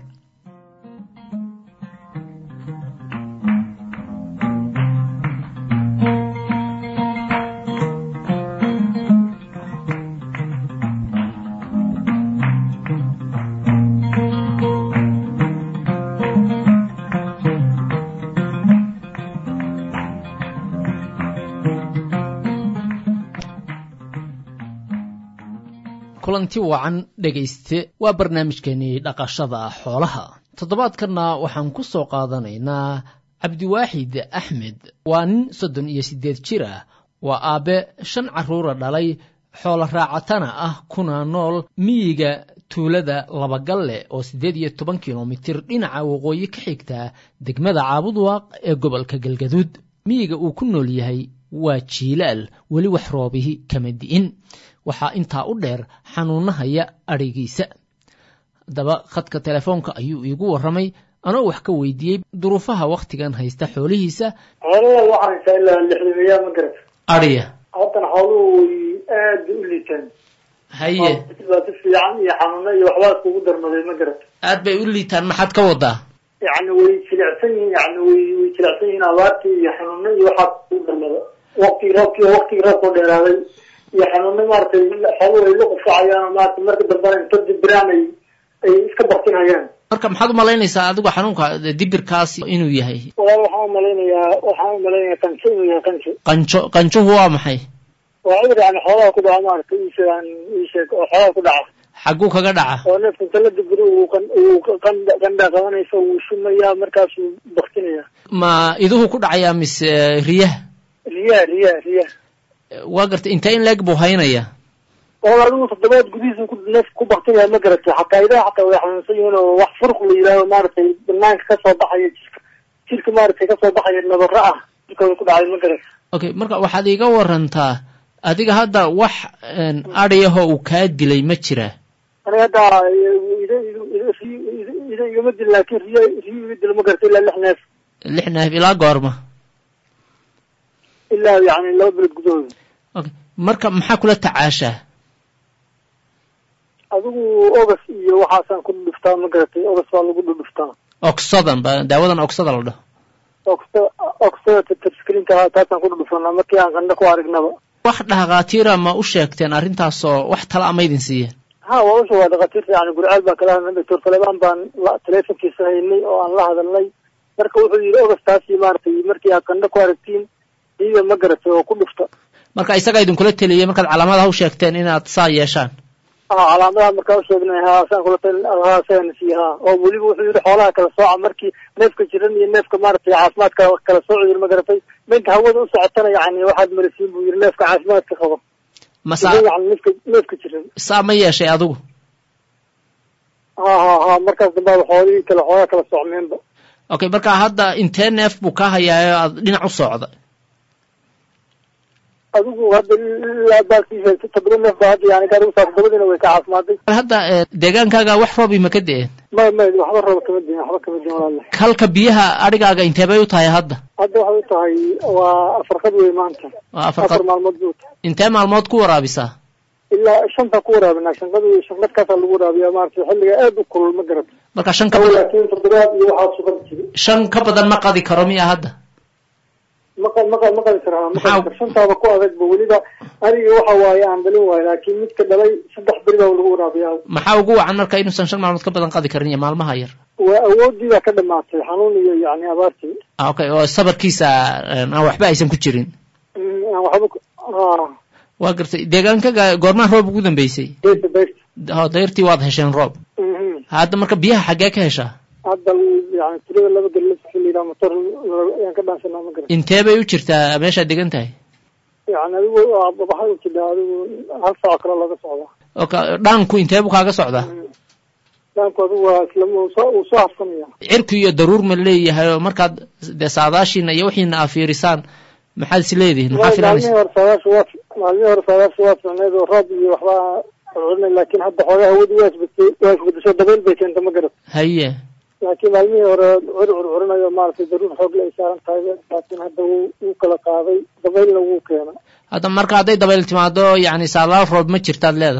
kulanti wacan dhegayste waa barnaamijkeenii dhaqashada xoolaha toddobaadkanna waxaan ku soo qaadanaynaa cabdiwaaxid axmed waa nin soddon iyo siddeed jir ah waa aabbe shan carruura dhalay xoolo raacatana ah kuna nool miyiga tuulada labagalle oo siddeed iyo toban kilomitir dhinaca waqooyi ka xigta degmada caabudwaaq ee gobolka galgaduud miyiga uu ku nool yahay waa jiilaal weli wax roobihi kama di'in waxaa intaa u dheer xanuunahaya adhigiisa haddaba khadka telefoonka ayuu iigu warramay anoo wax ka weydiiyey duruufaha wakhtigan haysta xoolihiisa xoolaha waxaa haysaa ilaa lixdamayaa ma garata adhiya haddana xooluhu way aada u liitaan haye baa si fiican iyo xanuuno iyo waxbaa iskugu darmaday ma garata aad bay u liitaan maxaad ka wadaa yacni way jilicsan yihiin yani way way jilicsan yihiin abaartii iyo xanuuno iyo waxaa iskugu darmada waqtigii roobkii waqtigii roobkoo dheeraaday iyo xanuuno maaragtay xooluhu ay la qufacayaan maarata marka dambena inta dibiraan ay ay iska baktinayaan marka maxaad u malaynaysaa adigu xanuunka dibirkaas inuu yahay walaal waxaan umalaynayaa waxaan umalaynayaa qanjo inuu yahay qanjo qanjo qanjuhu waa maxay waa cudur yani xoolaha ku dhaca maarata iisheegaan iisheeg oo xoolaha ku dhaca xagguu kaga dhaca oo neefka inta la dibiro uu qan uu qandha qandha qabanaysa wuu shumayaa markaasuu baktinaya ma iduhu ku dhacayaa mise riyaha riyaha riyaha riyaha waa gartay intee in leeg buu haynaya walaal adigu toddobaad gudihiisa ku neef ku baktinaya ma garatay xataa idaha xataa way xanuunsan yihiin oo wax furq la yidhaaho maaragtay banaanka kasoo baxaya jirka jirka maaragtay kasoo baxaya nabaro ah jirka way ku dhacay ma garatay okay marka waxaad iiga warantaa adiga hadda wax adhiyahoo uu kaa dilay ma jiraa aniga hadda ida ida ida igama dil laakin riya riya iga dilo ma garatay ilaa lix neef lix neef ilaa goorma ilaa yani laba bilood gudahooda okay marka maxaa kula tacaashaa adigu ogas iyo waxaasaan ku dhudhuftaa ma garatay ogas baa lagu dhudhuftaa ogsadan ba daawadan ogsada la dhaho ogsa ogsada tatarskrinka taasaan ku dhudhufanaa markii aan qandho ku aragnaba wax dhakhaatiira ma u sheegteen arrintaasoo wax tala ama idin siiyeen ha waa usha waa dhakhaatiirta yani gurcaal baan kala hadlnay doctor talebaan baan telefonkiisa haynay oo aan la hadalnay marka wuxuu yidhi ogastaasi maaragtay markii aad qandho ku aragtiin iiga ma garatay oo ku dhufta marka isagaa idinkula teliyey markaad calaamadaha u sheegteen inaad saa yeeshaan ha calaamadaha markaa usheegnay ha saan kula talin ha sagan siiye ha oo weliba wuxuu yidhi xoolaha kala sooca markii neefka jiran iyo neefka maaragtay caafimaadka kala sooci yiri ma garatay minka hawada u socotana yani waxaad marisiin buu yidhi neefka caafimaadka qabo masa yani neefka neefka jiran saa ma yeeshay adigu ha ha ha markaas dambaaba xoolihii kale xoolaha kala socmeenba okay marka hadda intee neef buu kaa hayaayo aad dhinac u socda adigu hadda ilaa baalkiisa toddoba neef baa hadda yani gaarigu saas dabadiina way ka caafimaaday hadda deegaankaaga wax roobi ma ka de-een may may waxba roob kama diin waxba kama diin walaale halka biyaha adhigaaga intee bay u tahay hadda hadda waxay u tahay waa afarqad wey maanta waa afar afarqad maalmood buu tahay intee maalmood ku waraabisaa ilaa shanta ku waraabinaa shanqad iyo shanqadkaasaa lagu waraabiyaa maaragtay xilliga aad u kulul ma garata marka shan ka badan laakiin toddobaad iyo waxaa sugan jiri shan ka badan ma qadi karo miya hadda maqa maqa ma qadi karaa ma qadi karo shantaaba ku adagba weliba aniga waxa waaye aan dhalin waayo laakiin midka dhalay saddex beri baa lagu waraabiyaa maxaa ugu wacan marka inuusan shan maalmood ka badan qadi karin iyo maalmaha yar waa awoodii baa ka dhamaatay xanuun iyo yani abaartii okay oo sabarkiisa aan waxba aysan ku jirin aan waxba waa gartay deegaankaga goormaa roob ugu dambeysay dayrta dayrta ho dayrtii waad hesheen roob hadda marka biyaha xaggee ka heshaa hadda yani tulada laba gallas xilligaa motor ayaan ka dhaansanaa ma garan intee bay u jirtaa meeshaad degan tahay yani adigu waxay u jidhaa adigu hal saaco kale laga socdaa oka dhaanku intee buu kaaga socdaa dhaanku adigu waa isla uu soo uu soo hafsanaya cirku iyo daruur ma leeyahay oo markaad dee saadaashiina iyo wixiina aa fiirisaan maxaad is leedihiin maxaa filanaysa maalmihii hore saadaasha waa maalmihii hore saadaasha waa ficneed oo roob iyo waxbaa curcurinay laakiin hadda xoogaa hawadu waa isbedesay waa isbedesho dabayl bay keenta ma garat haye laakiin maalmihii hore cur curcurinayo maaragtay daruur xoogle ay saaran tahay laakiin hadda wuu wuu kala qaaday dabaylna wuu keena hadda marka hadday dabayl timaado yacni saadaal roob ma jirtaad leeda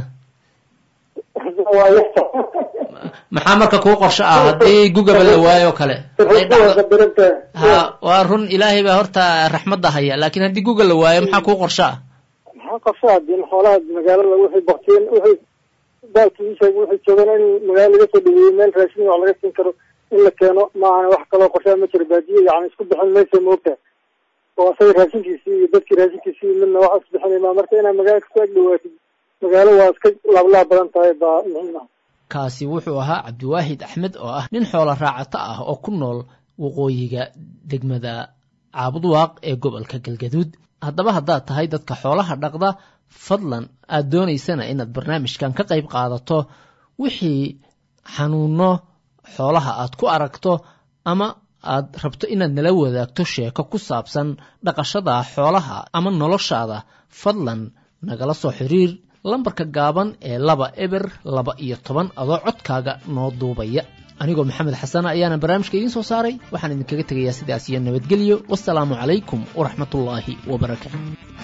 maxaa marka kuu qorsho ah haddii gugaba la waayo oo kale ha waa run ilaahay baa horta raxmadda haya laakiin haddii guga la waayo maxaa kuu qorsho ah maxaa qorsho hadii xoolaha magaalada wixii baktiin wixii baalkii sheeg wixii joogan in magaala laga soo dhaweeyo meel raashin wax laga siin karo in la keeno maahane wax kaloo qorshaa ma jiro baadiye yani isku bixin maysa moogta oo asaga raashinkiisii iyo dadkii raashinkiisii midna wax isbixinaymaa marka inaad magaala kasoo ag dhawaatid magaalo waa iska laablaab badan tahay baa muhiim ah kaasi wuxuu ahaa cabdiwaahid axmed oo ah nin xoola raacato ah oo ku nool waqooyiga degmada caabudwaaq ee gobolka galgaduud haddaba haddaad tahay dadka xoolaha dhaqda fadlan aad doonaysana inaad barnaamijkan ka qayb qaadato wixii xanuuno xoolaha aad ku aragto ama aad rabto inaad nala wadaagto sheeko ku saabsan dhaqashada xoolaha ama noloshaada fadlan nagala soo xiriir lambarka gaaban ee laba eber laba iyo toban adoo codkaaga noo duubaya anigoo maxamed xasana ayaana barnaamijka idiin soo saaray waxaan idinkaga tegayaa sidaas iyo nabadgelyo wasalaamu calaykum waraxmatullaahi wabarakaatu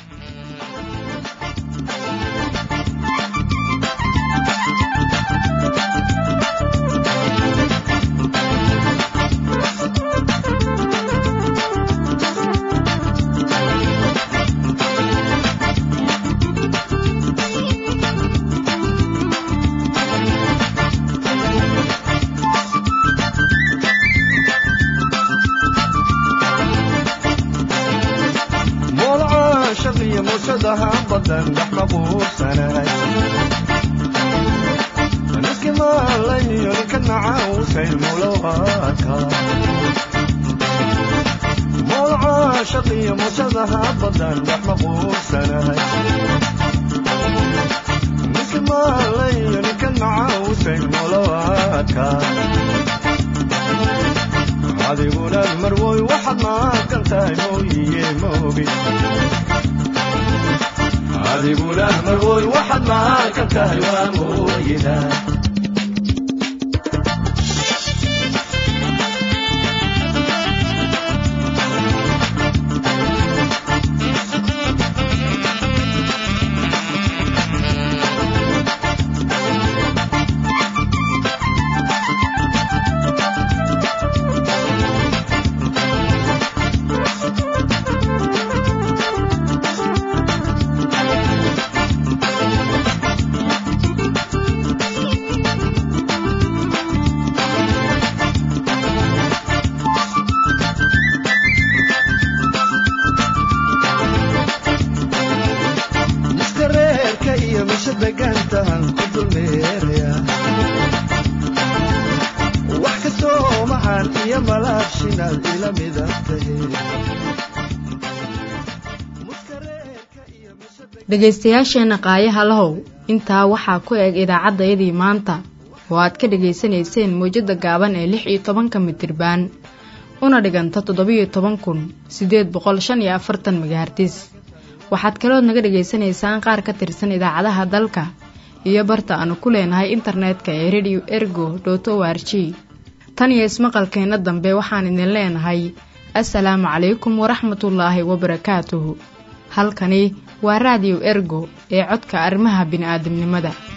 dhegaystayaasheenna qaayaha lahow intaa waxaa ku eg idaacaddayadii maanta oo aad ka dhegaysanayseen mawjadda gaaban ee lix iyo tobanka mitirbaan una dhiganta toddobiyo toban kun siddeed boqol shan iyo afartan magahartis waxaad kalood naga dhegaysanaysaan qaar ka tirsan idaacadaha dalka iyo barta aanu ku leenahay internetka ee radio ergo dot o r g tan iyo ismaqalkeenna dambe waxaan idin leenahay assalaamu calaykum waraxmatullaahi wabarakaatuhu halkani waa raadiyo ergo ee codka arrimaha bini'aadamnimada